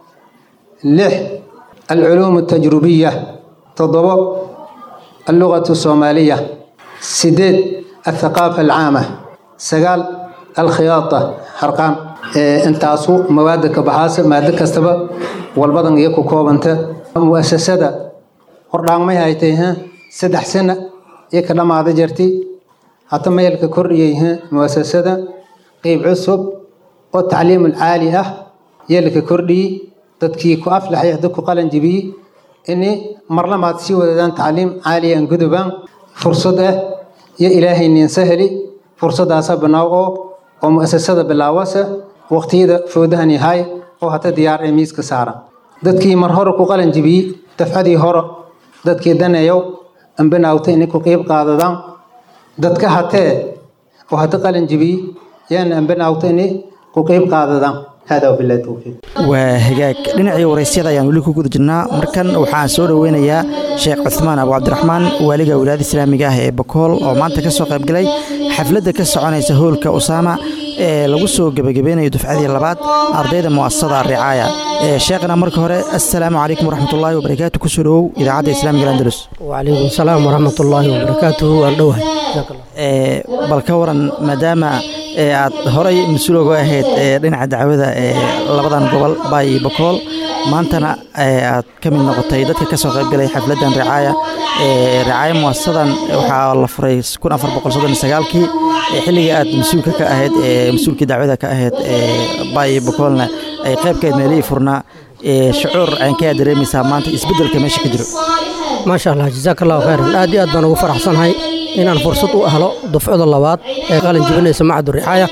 لح العلوم التجربية تضبط اللغة الصومالية سديد الثقافة العامة سقال الخياطة حرقان intaasu mawaada ka baxaasa maado kastaba walbadan iyo ku koobanta muasasada hordhaangmay haytay saddex sana iyo ka dhammaada jirtay hata meelka kordhiyay muasasada qeyb cusub oo tacliimul caali ah yeelka kordhiyey dadkii ku aflaxay hadda ku qalan jibiyey ini marlamaad sii wadadaan tacliim caaliya an gudubaan fursad ah iyo ilaahay nin sahli fursadaasa banaaw oo oo muasasada bilaawasa waqtiyada foodahan yahay oo hata diyaar ee miiska saaran dadkii mar hore ku qalan jibiyey dafcadii hore dadkii daneeyow ambanaawta inay ku qeyb qaadadaan dadka hatee oo hata qalan jibiyey yaana ambanaawta inay ku qeyb qaadadaan hada wabillahi towfiiq waa hagaag dhinacii waraysyada ayaan weli ku guda jirnaa markan waxaan soo dhoweynayaa sheekh cuthmaan abu cabdiraxmaan waaliga wilaayada islaamiga ah ee bakool oo maanta ka soo qaybgalay xafladda ka soconaysa hoolka usaama ee lagu soo gebagabeynayo dufcadii labaad ardayda mu'asasada ricaaya sheekhna marka hore assalaamu calaykum waraxmatullaahi wabarakaatu kusoo dhowow idaacadda islaamiga andalus wacalaykum asalaam waraxmatullaahi wabarakaatuhu waan dhowahay bal ka waran maadaama aad horay mas-uul oga ahayd dhinaca dacwada ee labadan gobol baay iyo bakool maantana aad ka mid noqotay dadka ka soo qaybgalay xafladdan ricaaya ricaaya muasasadan waxaa la furay kii xilligii aad mas-uulka ka ahayd mas-uulkii dacwada ka ahayd baay iyo bakoolna ay qaybkeed meelihii furnaa shucuur caynkayaa dareemaysaa maanta isbeddelka meesha ka jiro maasha allah jazaak allahu khayran aad iyo aad baan ugu faraxsanahay inaan fursad u helo dufcada labaad ee qalin jibinaysa macadu ricaaya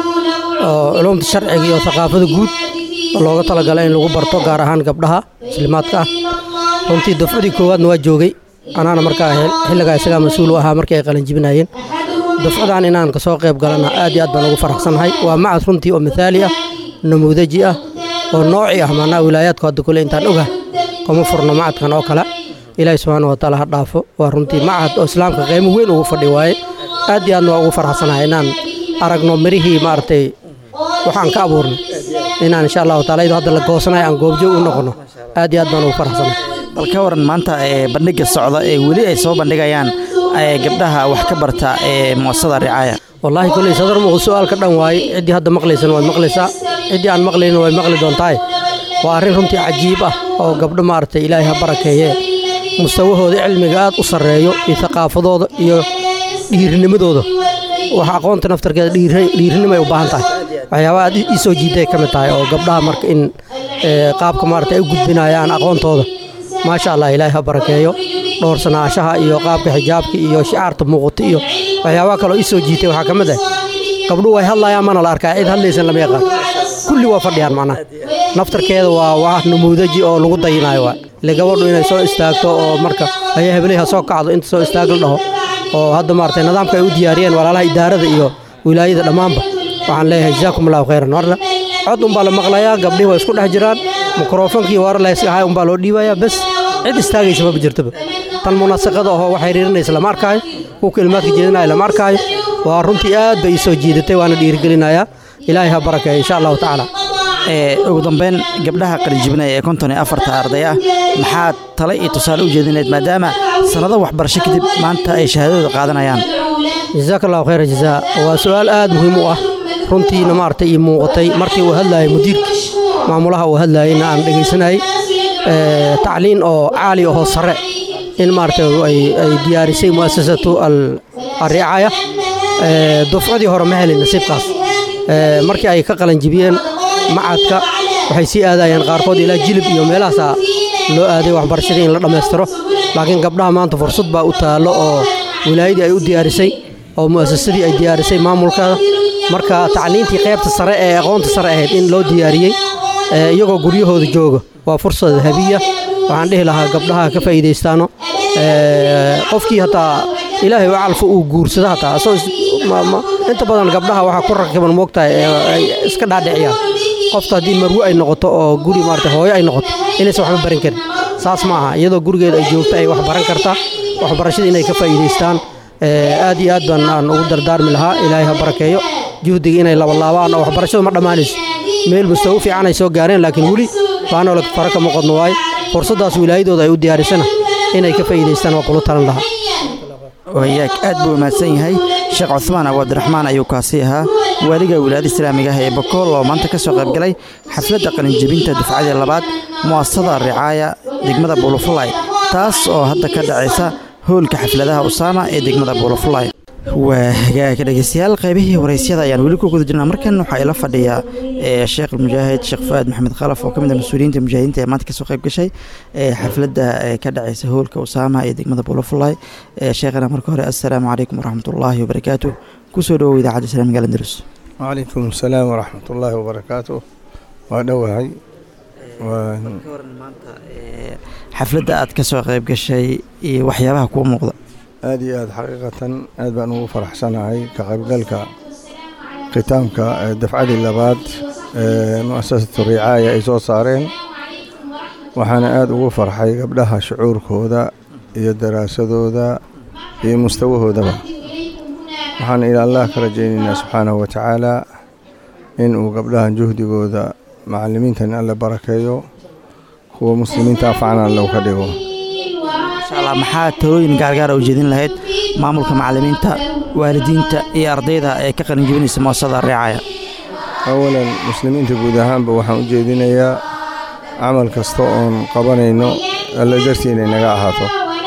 oo culumta sharciga iyo thaqaafada guud oo looga talagalay in lagu barto gaar ahaan gabdhaha muslimaadka ah runtii dufcadii koowaadna waa joogay anaana markaa xilligaa isagaa mas-uul u ahaa markii ay qalin jibinayeen dufcadan inaan kasoo qayb galana aad iyo aad baan ugu faraxsanahay waa macad runtii oo mithaali ah namuudaji ah oo nooci ah maanaa wilaayaadku hadda kule intaan oga kuma furno macadkan oo kale ilaahi subxaana wataala ha dhaafo waa runtii macad oo islaamka qiimo weyn ugu fadhi waaye aad iyo aadna waa ugu faraxsanahay inaan aragno mirihii maaragtay waxaan ka abuurnay inaan insha allahu taala iyadoo hadda la goosanayo aan goobjoog u noqono aad iyo aad baan ugu faraxsanahay bal ka waran maanta bandhiga socda ee weli ay soo bandhigayaan gabdhaha wax ka barta ee muasasada ricaaya wallaahi kolley sadar muuqda su-aalka dhan waaye ciddii hadda maqlaysana way maqlaysaa ciddii aan maqlayna way maqli doontaay waa arrin runtii cajiib ah oo gabdho maaragtay ilaahay ha barakeeye mustawahooda cilmiga aad u sarreeyo iyo thaqaafadooda iyo dhiirinimadooda waxa aqoonta naftarkeeda dhiirinimay u baahan tahay waxyaabaha aad ii soo jiiday ka mid tahay oo gabdhaha marka in qaabka maarata ay u gudbinayaan aqoontooda maasha allah ilaahay ha barakeeyo dhowrsanaashaha iyo qaabka xijaabka iyo shicaarta muuqata iyo waxyaabaha kaloo ii soo jiitay waxaa ka mid ah gabdhuhu way hadlayaan mana la arkaa cid hadlaysan lama yaqaan kulli waa fadhiyaan macnaha naftarkeeda waa wax namuudaji oo lagu dayinayo waa ile gabadhu inay soo istaagto oo marka ayaa hebeley ha soo kacdo inta soo istaag la dhaho oo hadda maaragtay nidaamka ay u diyaariyeen walaalaha idaarada iyo wilaayada dhammaanba waxaan leeyahay jazaakum allahu khayran warna cod unbaa la maqlayaa gabdhihi waa isku dhex jiraan mikrofonkii warar layskahay unbaa loo dhiibayaa bes cid istaagaysa maba jirtaba tan munaasaqada ahoo wax xiriirinaysa lama arkaayo kuwa kelimaadka jeedinaya lama arkaayo waa runtii aad bay ii soo jiidatay waana dhiirigelinayaa ilaahay ha barakeeyo insha allahu tacaala ugu dambeyn gabdhaha qalijibinaya ee konton iyo afarta arday ah maxaad tale iyo tusaale u jeedineed maadaama sannado waxbarasho kadib maanta ay shahaadadooda qaadanayaan jazaak allahu khayra jazaa waa su-aal aad muhiim u ah runtiina maaragtay ii muuqatay markii uu hadlayay mudiirka maamulaha uu hadlayayna aan dhegaysanayay tacliin oo caali ahoo sare in maaragtay ay diyaarisay mu'asasatu alricaaya dufcadii hore ma helin nasiibkaas markii ay ka qalanjibiyeen macadka waxay sii aadayeen qaarkood ilaa jilib iyo meelahaasaa loo aaday waxbarashadii in la dhammaystiro laakiin gabdhaha maanta fursad baa u taallo oo wilaayadii ay u diyaarisay oo mu'asasadii ay diyaarisay maamulkeeda marka tacliintii qaybta sare ee aqoonta sare ahayd in loo diyaariyey iyagoo guryahooda jooga waa fursad habiya waxaan dhihi lahaa gabdhaha ka faa'iidaystaano qofkii hataa ilaahay u calfa uu guursado hataa inta badan gabdhaha waxaa ku rakiban moogtahay ay iska dhaadhiciyaan qofta haddii marwe ay noqoto oo guri maarata hooyo ay noqoto inaysan waxba baran karin saas ma aha iyadoo gurigeeda ay joogto ay wax baran kartaa waxbarashada inay ka faa'iidaystaan aad iyo aad baan aan ugu dardaarmi lahaa ilaahay ha barakeeyo juhdiga inay labalaabaan oo waxbarashadu ma dhammaanayso meel mustawo fiican ay soo gaareen laakiin weli baanoola fara kama qodno waaye fursaddaas wilaayadooda ay u diyaarisana inay ka faa'iidaystaan waa kula talan lahaa wayaag aad buu mahadsan yahay sheekh cuhmaan abu cabdiraxmaan ayuu kaasi ahaa waaliga wilaayada islaamiga ah ee bakool oo maanta ka soo qaybgalay xafladda qalinjebinta dufcadii labaad mu'asasada ricaaya degmada buulafulay taas oo hadda ka dhacaysa howlka xafladaha usaama ee degmada buulafulay waa hagaaga dhegeystayaal qaybihii waraysyada ayaan weli ku guda jirnaa markan waxaa ila fadhiya sheekh almujaahid sheekh fuaad maxamed khalaf oo ka mid ah mas-uuliyiinta mujaahidiinta ee maanta kasoo qayb gashay xafladda ka dhacaysa howlka usaama ee degmada buulafulay sheekhana marka hore assalaamu calaykum waraxmatullaahi wabarakaatu kusoo dhawow idaacadda islaamiga alandalus وعليكم السلام ورحمة الله وبركاته وأدوهي xafladda aad ka soo qayb gashay iyo waxyaabaha kuu muuqda aad iyo aad xaqiiqatan aad baan ugu faraxsanahay ka qaybgalka khitaamka ee dafcadii labaad ee mu'asasatu ricaaya ay soo saareen waxaana aad ugu farxay gabdhaha shucuurkooda iyo daraasadooda iyo mustawahoodaba waxaan ila allah ka rajaynaynaa subxaanahu wa tacaala in uu gabdhahan juhdigooda macallimiintan alle barakeeyo kuwa muslimiinta afcana allow ka dhigo insha allah maxaa talooyin gaargaara u jeedin lahayd maamulka macallimiinta waalidiinta iyo ardayda ee ka qalinjebinaysa muasasada ricaaya awalan muslimiinta guud ahaanba waxaan u jeedinayaa camal kasta oon qabanayno alle dartii inay naga ahaato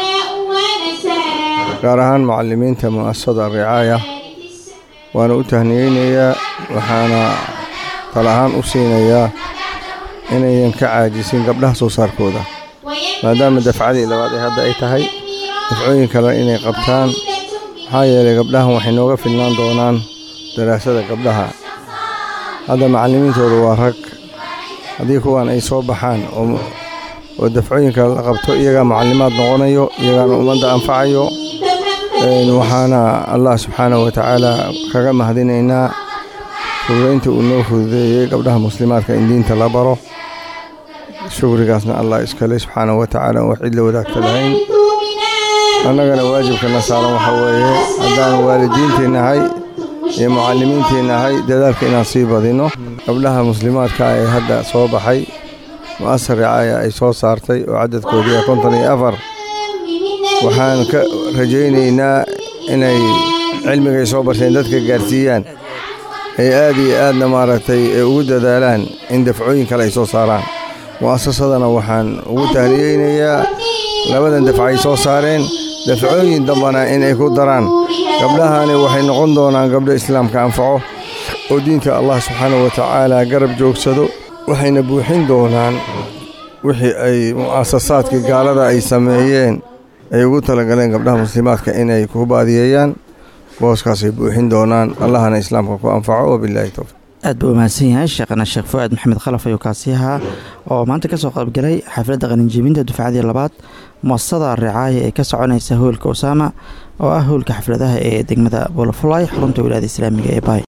gaar ahaan macallimiinta mu'asasada ricaaya waana u tahniyeynayaa waxaana tal ahaan u siinayaa inayan ka caajisin gabdhaha soo saarkooda maadaama dafcadii labaad ee hadda ay tahay dafcooyin kale inay qabtaan maxaa yeelay gabdhahan waxay nooga filnaan doonaan daraasada gabdhaha hadda macallimiintooda waa rag haddii kuwan ay soo baxaan oo dafcooyinka la qabto iyagaa macallimaad noqonayo iyagaana ummadda anfacayo waxaana allah subxaanahu wa tacaala kaga mahadinaynaa fududaynta uu noo fududeeyey gabdhaha muslimaadka in diinta la baro shukrigaasna allah iskale subxaanahu wa tacaala wax cid la wadaagta lahayn annagana waajibkana saaran waxa weeye haddaan waalidiintii nahay iyo mucallimiintii nahay dadaalka inaan sii badino gabdhaha muslimaadka ee hadda soo baxay mu'asar ricaaya ay soo saartay oo cadadkoodii konton iyo afar waxaan ka rajaynaynaa inay cilmigay soo barteen dadka gaarsiiyaan ay aad iyo aadna maaragtay ugu dadaalaan in dafcooyin kale ay soo saaraan mu'asasadana waxaan ugu tahliyeynayaa labadan dafca ay soo saareen dafcooyin dambana inay ku daraan gabdhahani waxay noqon doonaan gabdho islaamka anfaco oo diinta allah subxaanahu wa tacaala garab joogsado waxayna buuxin doonaan wixii ay mu'asasaadkii gaalada ay sameeyeen ay ugu talagaleen gabdhaha muslimaadka inay ku baadiyeeyaan booskaasay buuxin doonaan allahana islaamka ku anfaco wabilaahi towfiiq aad buu umahadsan yahay sheekhana sheekh fu'aad maxamed khalaf ayuu kaasi ahaa oo maanta ka soo qaybgalay xafladda qalinjebinta dufcadii labaad muasasada ricaaya ee ka soconaysa howlka usaama oo ah howlka xafladaha ee degmada bolofulay xarunta wilaayada islaamiga ee baay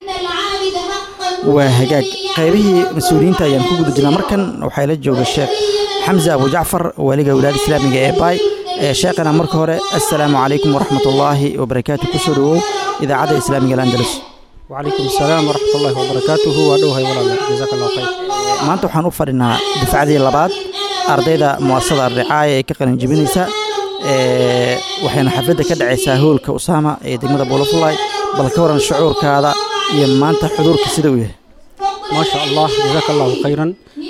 waa hagaag qaybihii mas-uuliyiinta ayaan ku guda jirnaa markan waxaa la jooga sheekh xamse abu jacfar waaliga wilaayada islaamiga ee baay sheekhana marka hore assalaamu calaykum waraxmatullaahi wabarakaatu kusoo dhawow idaacadda islaamiga alandalus وعليكم السلام ورحمة الله وبركاته وأدوها ولا جزاك الله خير maanta waxaan u fadhinaa dufcadii labaad ardayda muasasada ricaaya ee ka qalinjebinaysa waxayna xafladda ka dhacaysaa howlka usaama ee degmada buulafulay bal ka waran shucuurkaada iyo maanta xuduurka sida uu yahay ما شاء الله جزاك الله خيرا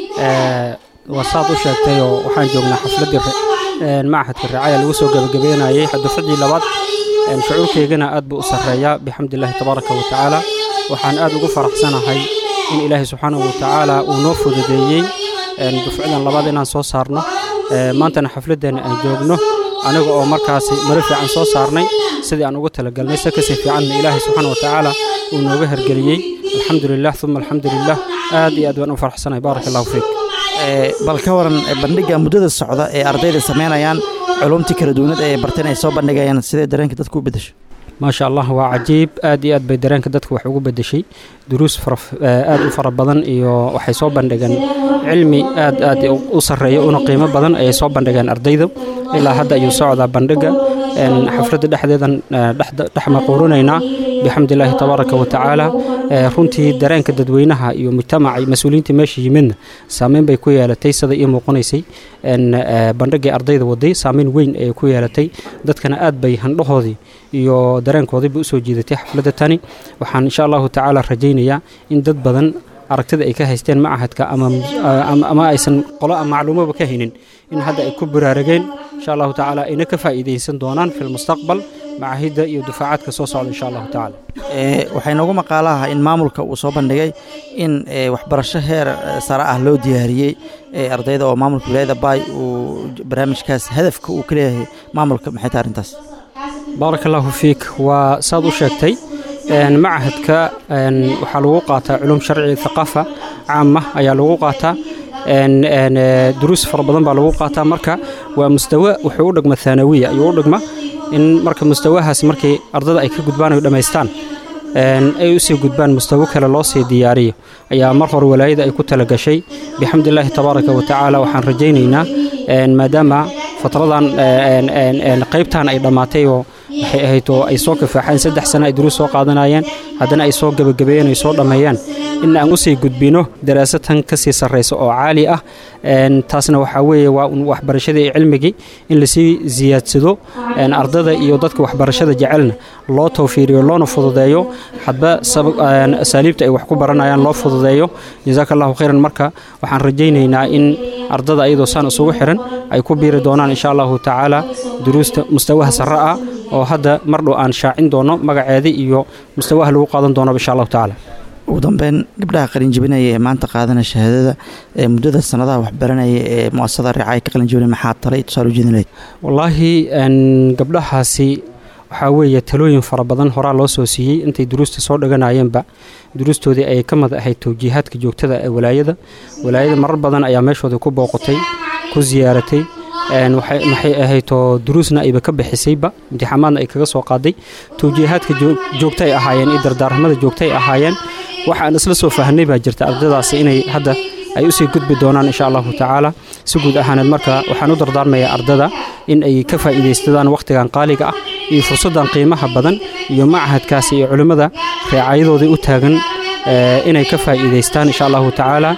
وصاد وشاكتي وحان جوجنا حفلة معهد الرعاية اللي وسو قبقبينا يي دفعدي لباد شعوركيغنا aad buu u sareeyaa bixamdillahi tabaaraka wa tacaala waxaan aad ugu faraxsanahay in ilaahay subxaanahu wa tacaala uu noo fududeeyey dufcadan labaad inaan soo saarno maantana xafladdeena aan joogno aniga oo markaasi maro fiican soo saarnay sidii aan ugu talagalnay se kasii fiicanna ilaahay subxaana wa tacaala uu nooga hergeliyey alxamdu lilah uma alxamdu lilah aad iyo aad baan u faraxsanahay baaraka allahu fiik bal ka waran bandhiga muddada socda ee ardayda samaynayaan culumtii kala duwanad ee barteen ay soo bandhigayaan sidee dareenka dadku u bedesho ما شاء الله waa cajiib aad iyo aad bay dareenka dadka wax ugu bedeshay duruus aad u fara badan iyo waxay soo bandhigeen cilmi aad aad u sareeya una qiimo badan ayay soo bandhigeen ardayda ilaa hadda ayuu socdaa bandhiga xafladda dhexdeedan dhex maquurinaynaa bixamdi illaahi tabaaraka wa tacaala runtii dareenka dadweynaha iyo mujtamaca mas-uuliyiinta meesha yimidna saameyn bay ku yeelatay sida ii muuqanaysay bandhigii ardayda waday saameyn weyn ayay ku yeelatay dadkana aad bay handhahoodii iyo dareenkoodiiba usoo jiidatay xafladda tani waxaan insha allahu tacaala rajaynayaa in dad badan aragtida ay ka haysteen macahadka ama aysan qolo macluumaba ka haynin in hadda ay ku baraarageen insha allahu tacaala ayna ka faa'iidaysan doonaan fi lmustaqbal macahidda iyo dufaacaadka soo socda insha allahu tacaala waxay noogu maqaalaha in maamulka uu soo bandhigay in waxbarasho heer sare ah loo diyaariyey ardayda oo maamulka wilaayada baay uu barnaamijkaas hadafka uu ka leeyahay maamulka maxay tahay arrintaas baaraka allahu fiik waa saad u sheegtay macahadka waxaa lagu qaataa culum sharci thaqaafa caama ayaa lagu qaataa duruus fara badan baa lagu qaataa marka waa mustawa wuxuu u dhigma thaanawiya ayuu u dhigma in marka mustawahaas markay ardada ay ka gudbaan ay dhammaystaan ay u sii gudbaan mustawo kale loo sii diyaariyo ayaa mar hore walaayada ay ku talagashay bixamdillaahi tabaaraka wa tacaala waxaan rajaynaynaa maadaama fatradan qaybtan ay dhammaatay oo waxay ahayd oo ay soo kafaaxeen saddex sano ay duruus soo qaadanayeen haddana ay soo gebagabeeyeen ay soo dhammeeyaan in aan u sii gudbino daraasatan ka sii sarraysa oo caali ah taasna waxaa weeye waa un waxbarashadii iyo cilmigii in lasii ziyaadsado ardada iyo dadka waxbarashada jecelna loo tawfiiriyo loona fududeeyo hadba asaaliibta ay wax ku baranayaan loo fududeeyo jasaaka allahu khayran marka waxaan rajaynaynaa in ardada ayadoo saan isugu xiran ay ku biiri doonaan insha allahu tacaala duruusta mustawaha sarre ah oo hadda mar dhow aan shaacin doono magaceeda iyo mustawaha lagu qaadan doono insha allahu tacaala ugu dambeyn gabdhaha qalinjibinaya ee maanta qaadana shahaadada ee muddada sanadaha waxbaranaya ee muasasada ricaaya ka qalinjibinaya maxaa talay tusaale ujeedin lahayd wallaahi gabdhahaasi waxaa weeye talooyin fara badan horaa loo soo siiyey intay duruusta soo dhaganayeenba duruustoodii ayay ka mid ahayd towjiihaadka joogtada ee walaayada walaayada marar badan ayaa meeshooda ku booqatay ku ziyaaratay maxay ahaydoo duruusna ayba ka bixisayba imtixaamaadna ay kaga soo qaaday towjiihaadka joogtay ahaayeen iyo dardaaramada joogtay ahaayeen waxaan isla soo fahanay baa jirta ardadaasi inay hadda ay usii gudbi doonaan insha allahu tacaala si guud ahaaneed marka waxaan u dardaarmayaa ardada in ay ka faa'iidaystadaan wakhtigan qaaliga ah iyo fursaddan qiimaha badan iyo machadkaasi iyo culimmada reecayadoodii u taagan inay ka faa'iidaystaan insha allahu tacaala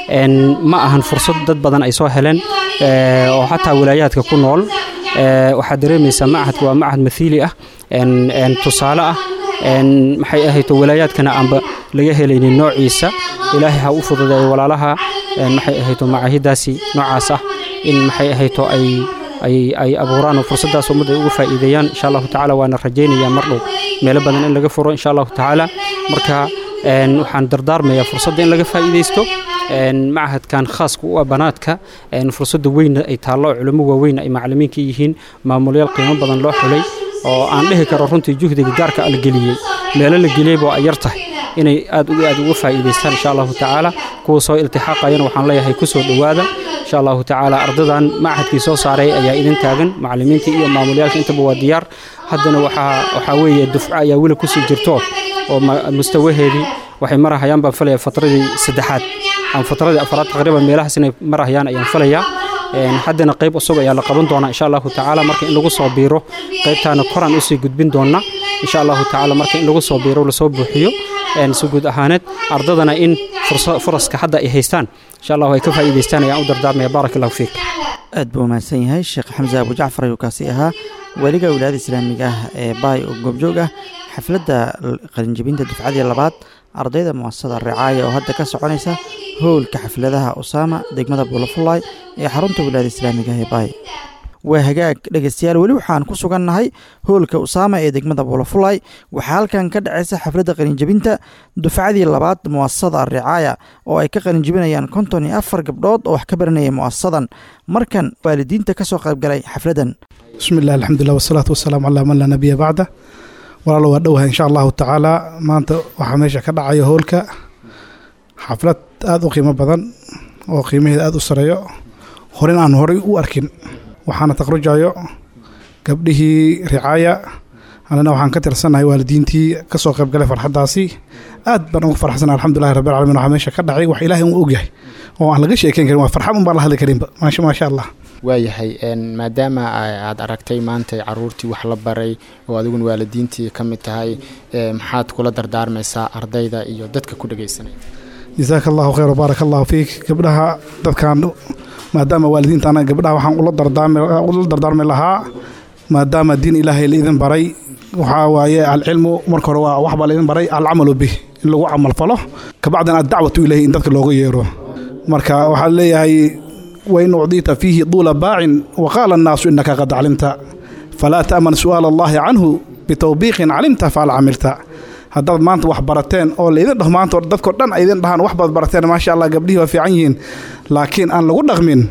ma ahan fursad dad badan ay soo heleen oo xataa walaayaadka ku nool waxaad dareemaysaa machadka waa machad mathiili ah tusaale ah maxay ahayto walaayaadkana aanba laga helaynin noociisa ilaahay ha u fududeeyo walaalaha maxay ahayto macaahidaasi noocaas ah in maxay ahayto ay ay ay abuuraan oo fursaddaas ummadda ay uga faa'iideeyaan insha allahu tacaala waana rajaynayaa mar dhow meelo badan in laga furo insha allahu tacaala marka waxaan dardaarmayaa fursadda in laga faa'iidaysto machadkan khaaska u ah banaadka fursadda weynna ay taallo culimo waaweyn ay macalimiinka yihiin maamulyaal qiimo badan loo xulay oo aan dhihi karo runtii juhdiga gaarka la geliyey meelo la geliyeyba ay yar tahay inay aad aad uga faa'iidaystaan insha allahu tacaala kuwa soo iltixaaqayana waxaan leeyahay ku soo dhowaada insha allahu tacaala ardadan machadkii soo saaray ayaa idin taagan macalimiinta iyo maamulyaalka intaba waa diyaar haddana waxaa waxaa weeye dufco ayaa weli kusii jirto oo mustawaheedii waxay marahayaan baan falaya fatradii saddexaad ama fatradii afaraad taqriiban meelahaas inay marahayaan ayaan falayaa haddana qayb cusub ayaa la qaban doonaa insha allahu tacaala marka in lagu soo biiro qaybtaana koraan usii gudbin doona insha allahu tacaala marka in lagu soo biiro lasoo buuxiyo si guud ahaaneed ardadana in furaska hadda ay haystaan insha allahu ay ka faa'iidaystaan ayaan u dardaarmaya baaraka allahu fiik aad buu mahadsan yahay sheekh xamse abu jacfar ayuu kaasi ahaa weliga wilaayada islaamiga ah ee baay oo goobjoog ah xafladda qalinjebinta dufcadii labaad ardayda muasasada ricaaya oo hadda ka soconaysa howlka xafladaha usaama degmada buulafulay ee xarunta wilaayada islaamiga ah ee baay waa hagaag dhegeystayaal weli waxaan ku sugannahay howlka usaama ee degmada buulafulay waxaa halkan ka dhacaysa xafladda qalinjebinta dufcadii labaad muasasada ricaaya oo ay ka qalinjebinayaan konton iyo afar gabdhood oo wax ka baranayay muasasadan markan waalidiinta ka soo qaybgalay xafladdan bismillahi alxamdulilah wasalaatu wasalaamu calaa man laa nabiya bacda walaalo waa dhowahay insha allahu tacaala maanta waxaa meesha ka dhacayo howlka xaflad aada u qiimo badan oo qiimaheeda aada u sareeyo horin aan horay u arkin waxaana taqrujayo gabdhihii ricaaya anana waxaan ka tirsannahay waalidiintii ka soo qaybgalay farxaddaasi aad baan ugu farxsannahay alxamdulillahi rabbil caalamiin waxaa meesha ka dhacay wax ilaahay uu ogyahay oo aan laga sheekeyn karin waa farxad un baan la hadli karinba maasha maasha allah waayahay maadaama aad aragtay maanta caruurtii wax la baray oo adiguna waalidiintii ka mid tahay maxaad kula dardaarmaysaa ardayda iyo dadka ku dhegaysanaya jasaaka allahu khayr wbaaraka allahu fiik gabdhaha dadkan maadaama waalidiintaana gabdhaha waxaan ula dardaarmi lahaa maadaama diin ilaahay laidin baray waxaa waaye alcilmu marka hore waa waxbaa laidin baray alcamalu bih in lagu camalfalo kabacdina addacwatu ilayhi in dadka looga yeero marka waxaa leeyahay wain ucdiita fiihi duula baacin waqaala annaasu innaka qad calimta falaa ta'man su'aala allahi canhu bitawbiiqin calimta faal camilta haddaad maanta wax barateen oo laidin dhaho maanta dadkao dhan ay idin dhahaan wax baad barateen maasha allah gabdhihii waa fiican yihiin laakiin aan lagu dhaqmin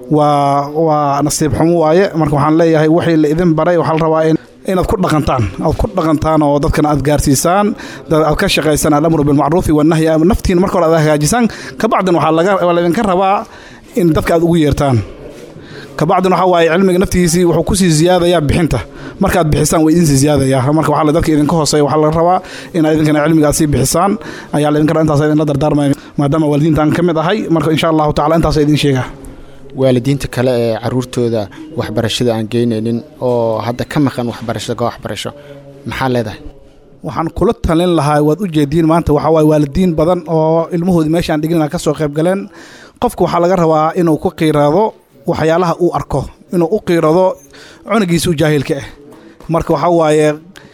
waa waa nasiib xumo waaye marka waxaan leeyahay wixii la idin baray waxaa la rabaa inaad ku dhaqantaan aad ku dhaqantaan oo dadkana aad gaarsiisaan aad ka shaqaysaan alamru bilmacruufi wanahyi naftiin marka hore aad hagaajisaan kabacdin waxaa laga laydinka rabaa in dadka aad ugu yeertaan kabacdin waxaa waaye cilmiga naftigiisii wuxuu kusii ziyaadayaa bixinta markaad bixisaan waa idinsii ziyaadayaa marka waxaa dadka idinka hooseeya waxaa laga rabaa inaad idinkana cilmiga aad sii bixisaan ayaa laydinka rabaa intaas idinla dardaarmaya maadaama waalidiintaan ka mid ahay marka insha allahu tacala intaas idin sheegaa waalidiinta kale ee caruurtooda waxbarashada aan geynaynin oo hadda ka maqan waxbarashada ka waxbarasho maxaa leedahay waxaan kula talin lahaa waad u jeediin maanta waxaa waaye waalidiin badan oo ilmahoodii meeshaan dhigina ka soo qayb galeen qofka waxaa laga rabaa inuu ku qiiraado waxyaalaha uu arko inuu u qiirado cunugiisa u jaahilka ah marka waxaa waaye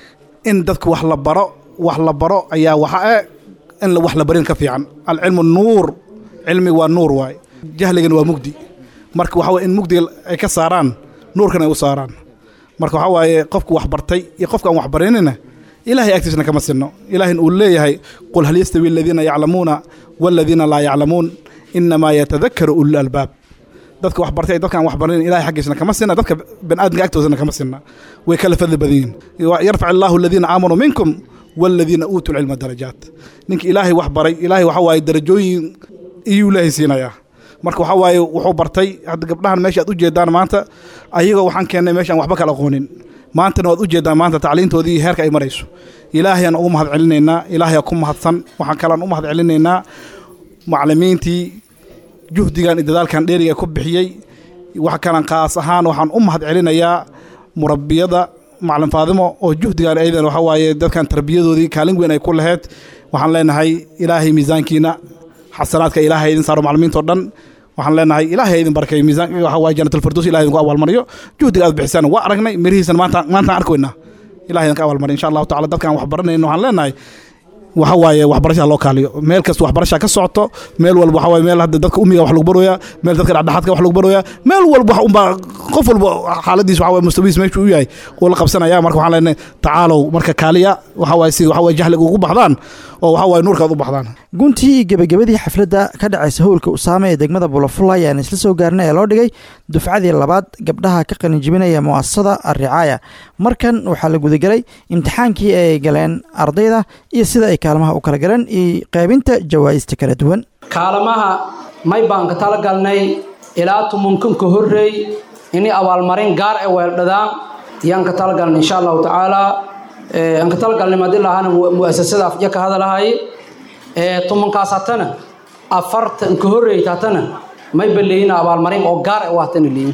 in dadka wax la baro wax la baro ayaa waxa ah in wax la barin ka fiican alcilmu nuur cilmi waa nuur waaye jahligana waa mugdi marka waxaa waye in mugdiga ay ka saaraan nuurkan ay u saaraan marka waxaa waaye qofku wax bartay iyo qofka aan wax barinina ilaahay agtiisna kama sinno ilaahin uu leeyahay qul hal yastawi aladiina yaclamuuna waaladiina laa yaclamuun inamaa yatadakaru ulul albaab dadka wax bartay dadkaan wax barinin ilahay xaggiisna kama sinna dadka baniaadamka agtoodana kama sinna way kala fadli badan yihin yarfac illaahu aladiina aamanuu minkum waaladiina uutuu lcilma darajaat ninka ilaahay wax baray ilaahay waxaa waaye darajooyin iyuu ilaahay siinayaa marka waxaa waaye wuxuu bartay hadda gabdhahan meesha aad u jeedaan maanta ayagoo waxaan keennay meeshaan waxba kala aqoonin maantana waad u jeedaan maanta tacliintoodii iyo heerka ay marayso ilaahayaan ugu mahad celinaynaa ilaahayaa ku mahadsan waxaan kalaan u mahad celinaynaa maclimiintii juhdigan iyo dadaalkan dheeriga ku bixiyey wax kalan kaas ahaan waxaan u mahad celinayaa murabbiyada macalin faadimo oo juhdigan aydan waxaa waaye dadkan tarbiyadoodii kaalin weyn ay ku laheyd waxaan leenahay ilaahay miisaankiina xasanaadka ilaahay idin saaro maclimiintao dhan waxaan leenahay ilaahay idin barkay miisaan waxa waaye janatulfirdows ilahay idinku abaalmariyo juhdiga aad bixisaan waa aragnay mirihiisana maanta maantaan arkoynaa ilahay idinka abaalmariyo insha allahu tacala dadkaan wax baranayno waxaan leenahay waxa waaye waxbarashaa loo kaaliyo meel kasta waxbarashaa ka socoto meel walba waxa waaye meel hadda dadka umiga wax lagu barooyaa meel dadka dhexdhexaadka wax lagu barooyaa meel walba wax unbaa qof walba xaaladiis waxa waaye mustawiis meeshuu u yahay uu la qabsanaya marka waxaan leenahay tacaalow marka kaaliya waxa waaye si waxa waaye jahliga ugu baxdaan oo waxa waaye nuurkaad u baxdaan guntii iyo gebagabadii xafladda ka dhacaysa howlka usaame ee degmada bulafula ayaan isla soo gaarnay ee loo dhigay dufcadii labaad gabdhaha ka qalinjibinaya mu'asasada alricaaya markan waxaa la gudagelay imtixaankii ay galeen ardayda iyo sida ay kaalmaha u kala galeen iyo qaybinta jawaa'ista kala duwan kaalmaha may baan ka talagalnay ilaa tumunkanka horreey inay abaalmarin gaar e weeldhadaan yaan ka talagalnay insha allahu tacaala aan ka talagalnay madii lahaana mu'asasada afja ka hadalahay tumankaas hatana afartan ka horreeyta hatana may baleeyina abaalmarin oo gaar e waatana leeyin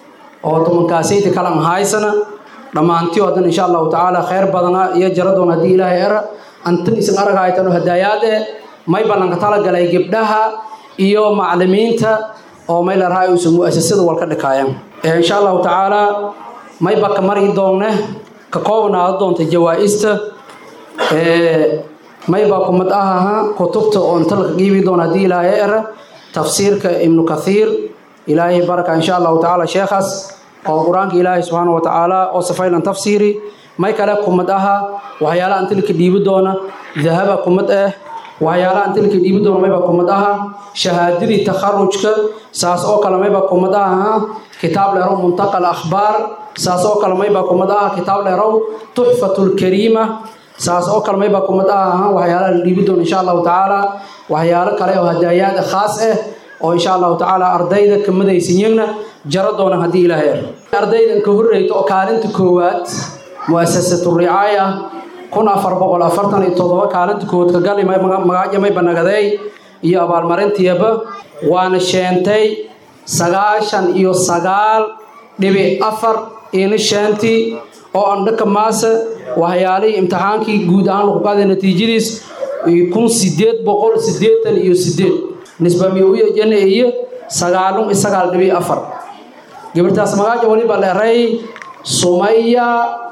oo tumankaasayta kalan haysana dhammaantiyo haddana insha allahu tacaala khayr badana iyo jaradoon haddii ilaahay era antan isan aragahaytano hadaayaad e may ballanka talagalay gabdhaha iyo maclimiinta oo may larahay uusa mu'asasada walka dhikaayaan insha allahu tacaala mayba ka mari doonne ka koobnaada doonta jawaa'ista mayba kumad ahaha kutubta oo inta laka qiibi doona haddii ilaahay era tafsiirka ibnu kathiir ilaahay baraka insha allahu tacaala sheekhaas oo qur-aanka ilaahay subxaana wa tacaala oo safaylan tafsiiri may kale kumad aha waxyaalaha inta laka dhiibi doona dahaba kumad ah waxyaalaha inta laka dhiibi doona mayba kumad aha shahaadadii takharujka saas oo kale mayba kumad aha kitaab dheerow muntaqa akhbaar saas oo kale mayba kumad aha kitaab dheerow tuxfatulkariima saas oo kale mayba kumad aha waxyaalaha la dhiibi doona insha allahu tacaala waxyaalo kale oo hadaayaad khaas ah oo insha allahu tacaala ardayda kamadaysinyagna jaro doona haddii ilaahay er ardaydan ka horreyta oo kaalinta koowaad mu'asasatu ricaaya kun afar boqol afartan iyo toddoba kaalinta koowaad ka gali magaaja mayba nagadeey iyo abaalmarintiyaba waana sheentay sagaashan iyo sagaal dhibic afar ina shantii oo aan dhaka maase waxyaalihii imtixaankii guud ahaan lagu qaaday natiijadiis kun sideed boqol sideetan iyo sideed nisbamiya jana iyo sagaalun iyo sagaal dhibic afar gabartaas magaaja waliba leeray sumaya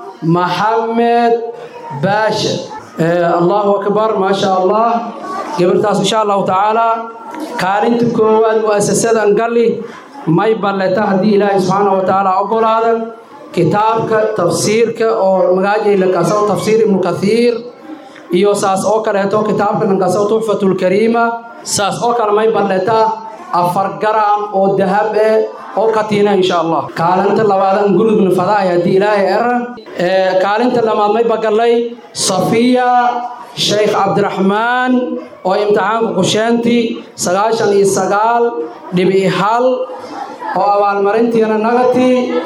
maxamed baasha allahu akbar maasha allah gabartaas insha allahu tacaala kaalinta koowaad mu'asasadan galli may balleta haddii ilaahay subxaana wa tacaala ogolaada kitaabka tafsiirka oo magaajay lankasaw tafsiir ibnu kathiir iyo saas oo kaleeto kitaabka lankasaw tuxfatulkariima saas oo kale may balleta afar garam oo dahab eh oo katiina insha allah kaalinta labaadan gurigna fadaay haddii ilaahay era kaalinta lamaad may bagallay safiya sheekh cabdiraxmaan oo imtixaanka kusheentii sagaashan iyo sagaal dhibic hal oo abaalmarintiina nagati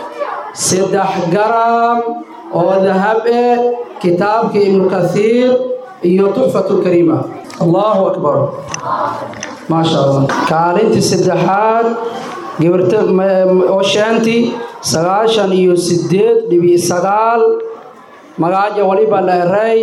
saddex garam oo dahab eh kitaabka ibnu kathiir iyo tuxfatulkariima allahu akbar maasha allah kaalintii saddexaad gabarta oo shaantii sagaashan iyo sideed dhibic sagaal magaaja waliba la eray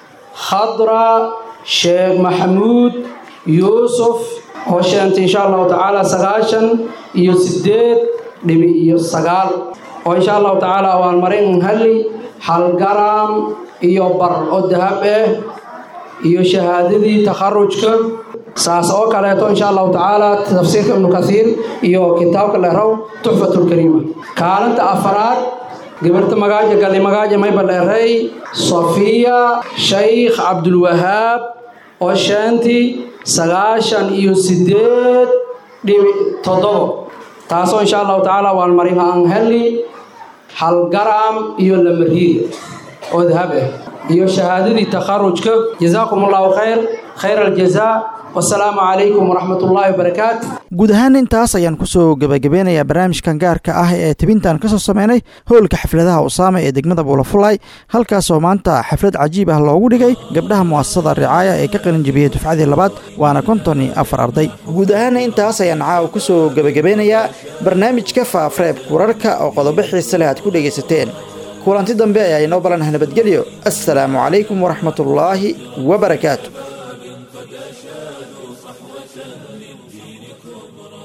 khadra sheekh maxamuud yuusuf oo sheentay insha allahu tacaala sagaashan iyo sideed dhibic iyo sagaal oo insha allahu tacaala abaalmarin halli hal garam iyo bar oo dahab ah iyo shahaadadii takharujka saas oo kaleeto insha allahu tacaala tafsiirka ibnu kathiir iyo kitaabka leeraw tuxfatulkariima kaalinta afaraad gabarta magaaja galli magaaja mayba leeray safiya shaykh cabdulwahaab oo shaantii sagaashan iyo sideed dhibic toddobo taasoo insha allahu tacaala waan marin aan heli hal garam iyo lamariid oo dahab ah iyo shahaadadii takharujka jazaakum allahu khayr khayr aljazaa wasalaamu calaykum waraxmat ullaahi wabarakaatu guud ahaan intaas ayaan kusoo gebagabeynayaa barnaamijkan gaarka ah ee tibintan ka soo sameynay howlka xafladaha usaama ee degmada buulafulay halkaasoo maanta xaflad cajiib ah loogu dhigay gabdhaha mu'asasada ricaaya ee ka qalin jebiyey dufcadii labaad waana konton iyo afar arday guud ahaana intaas ayaan caawa kusoo gebagabeynayaa barnaamijka faafreeb kurarka oo qodobo xiise leh aad ku dhegaysateen kulanti dambe ayaa inoo balanah nabadgelyo assalaamu calaykum waraxmatullaahi wabarakaatu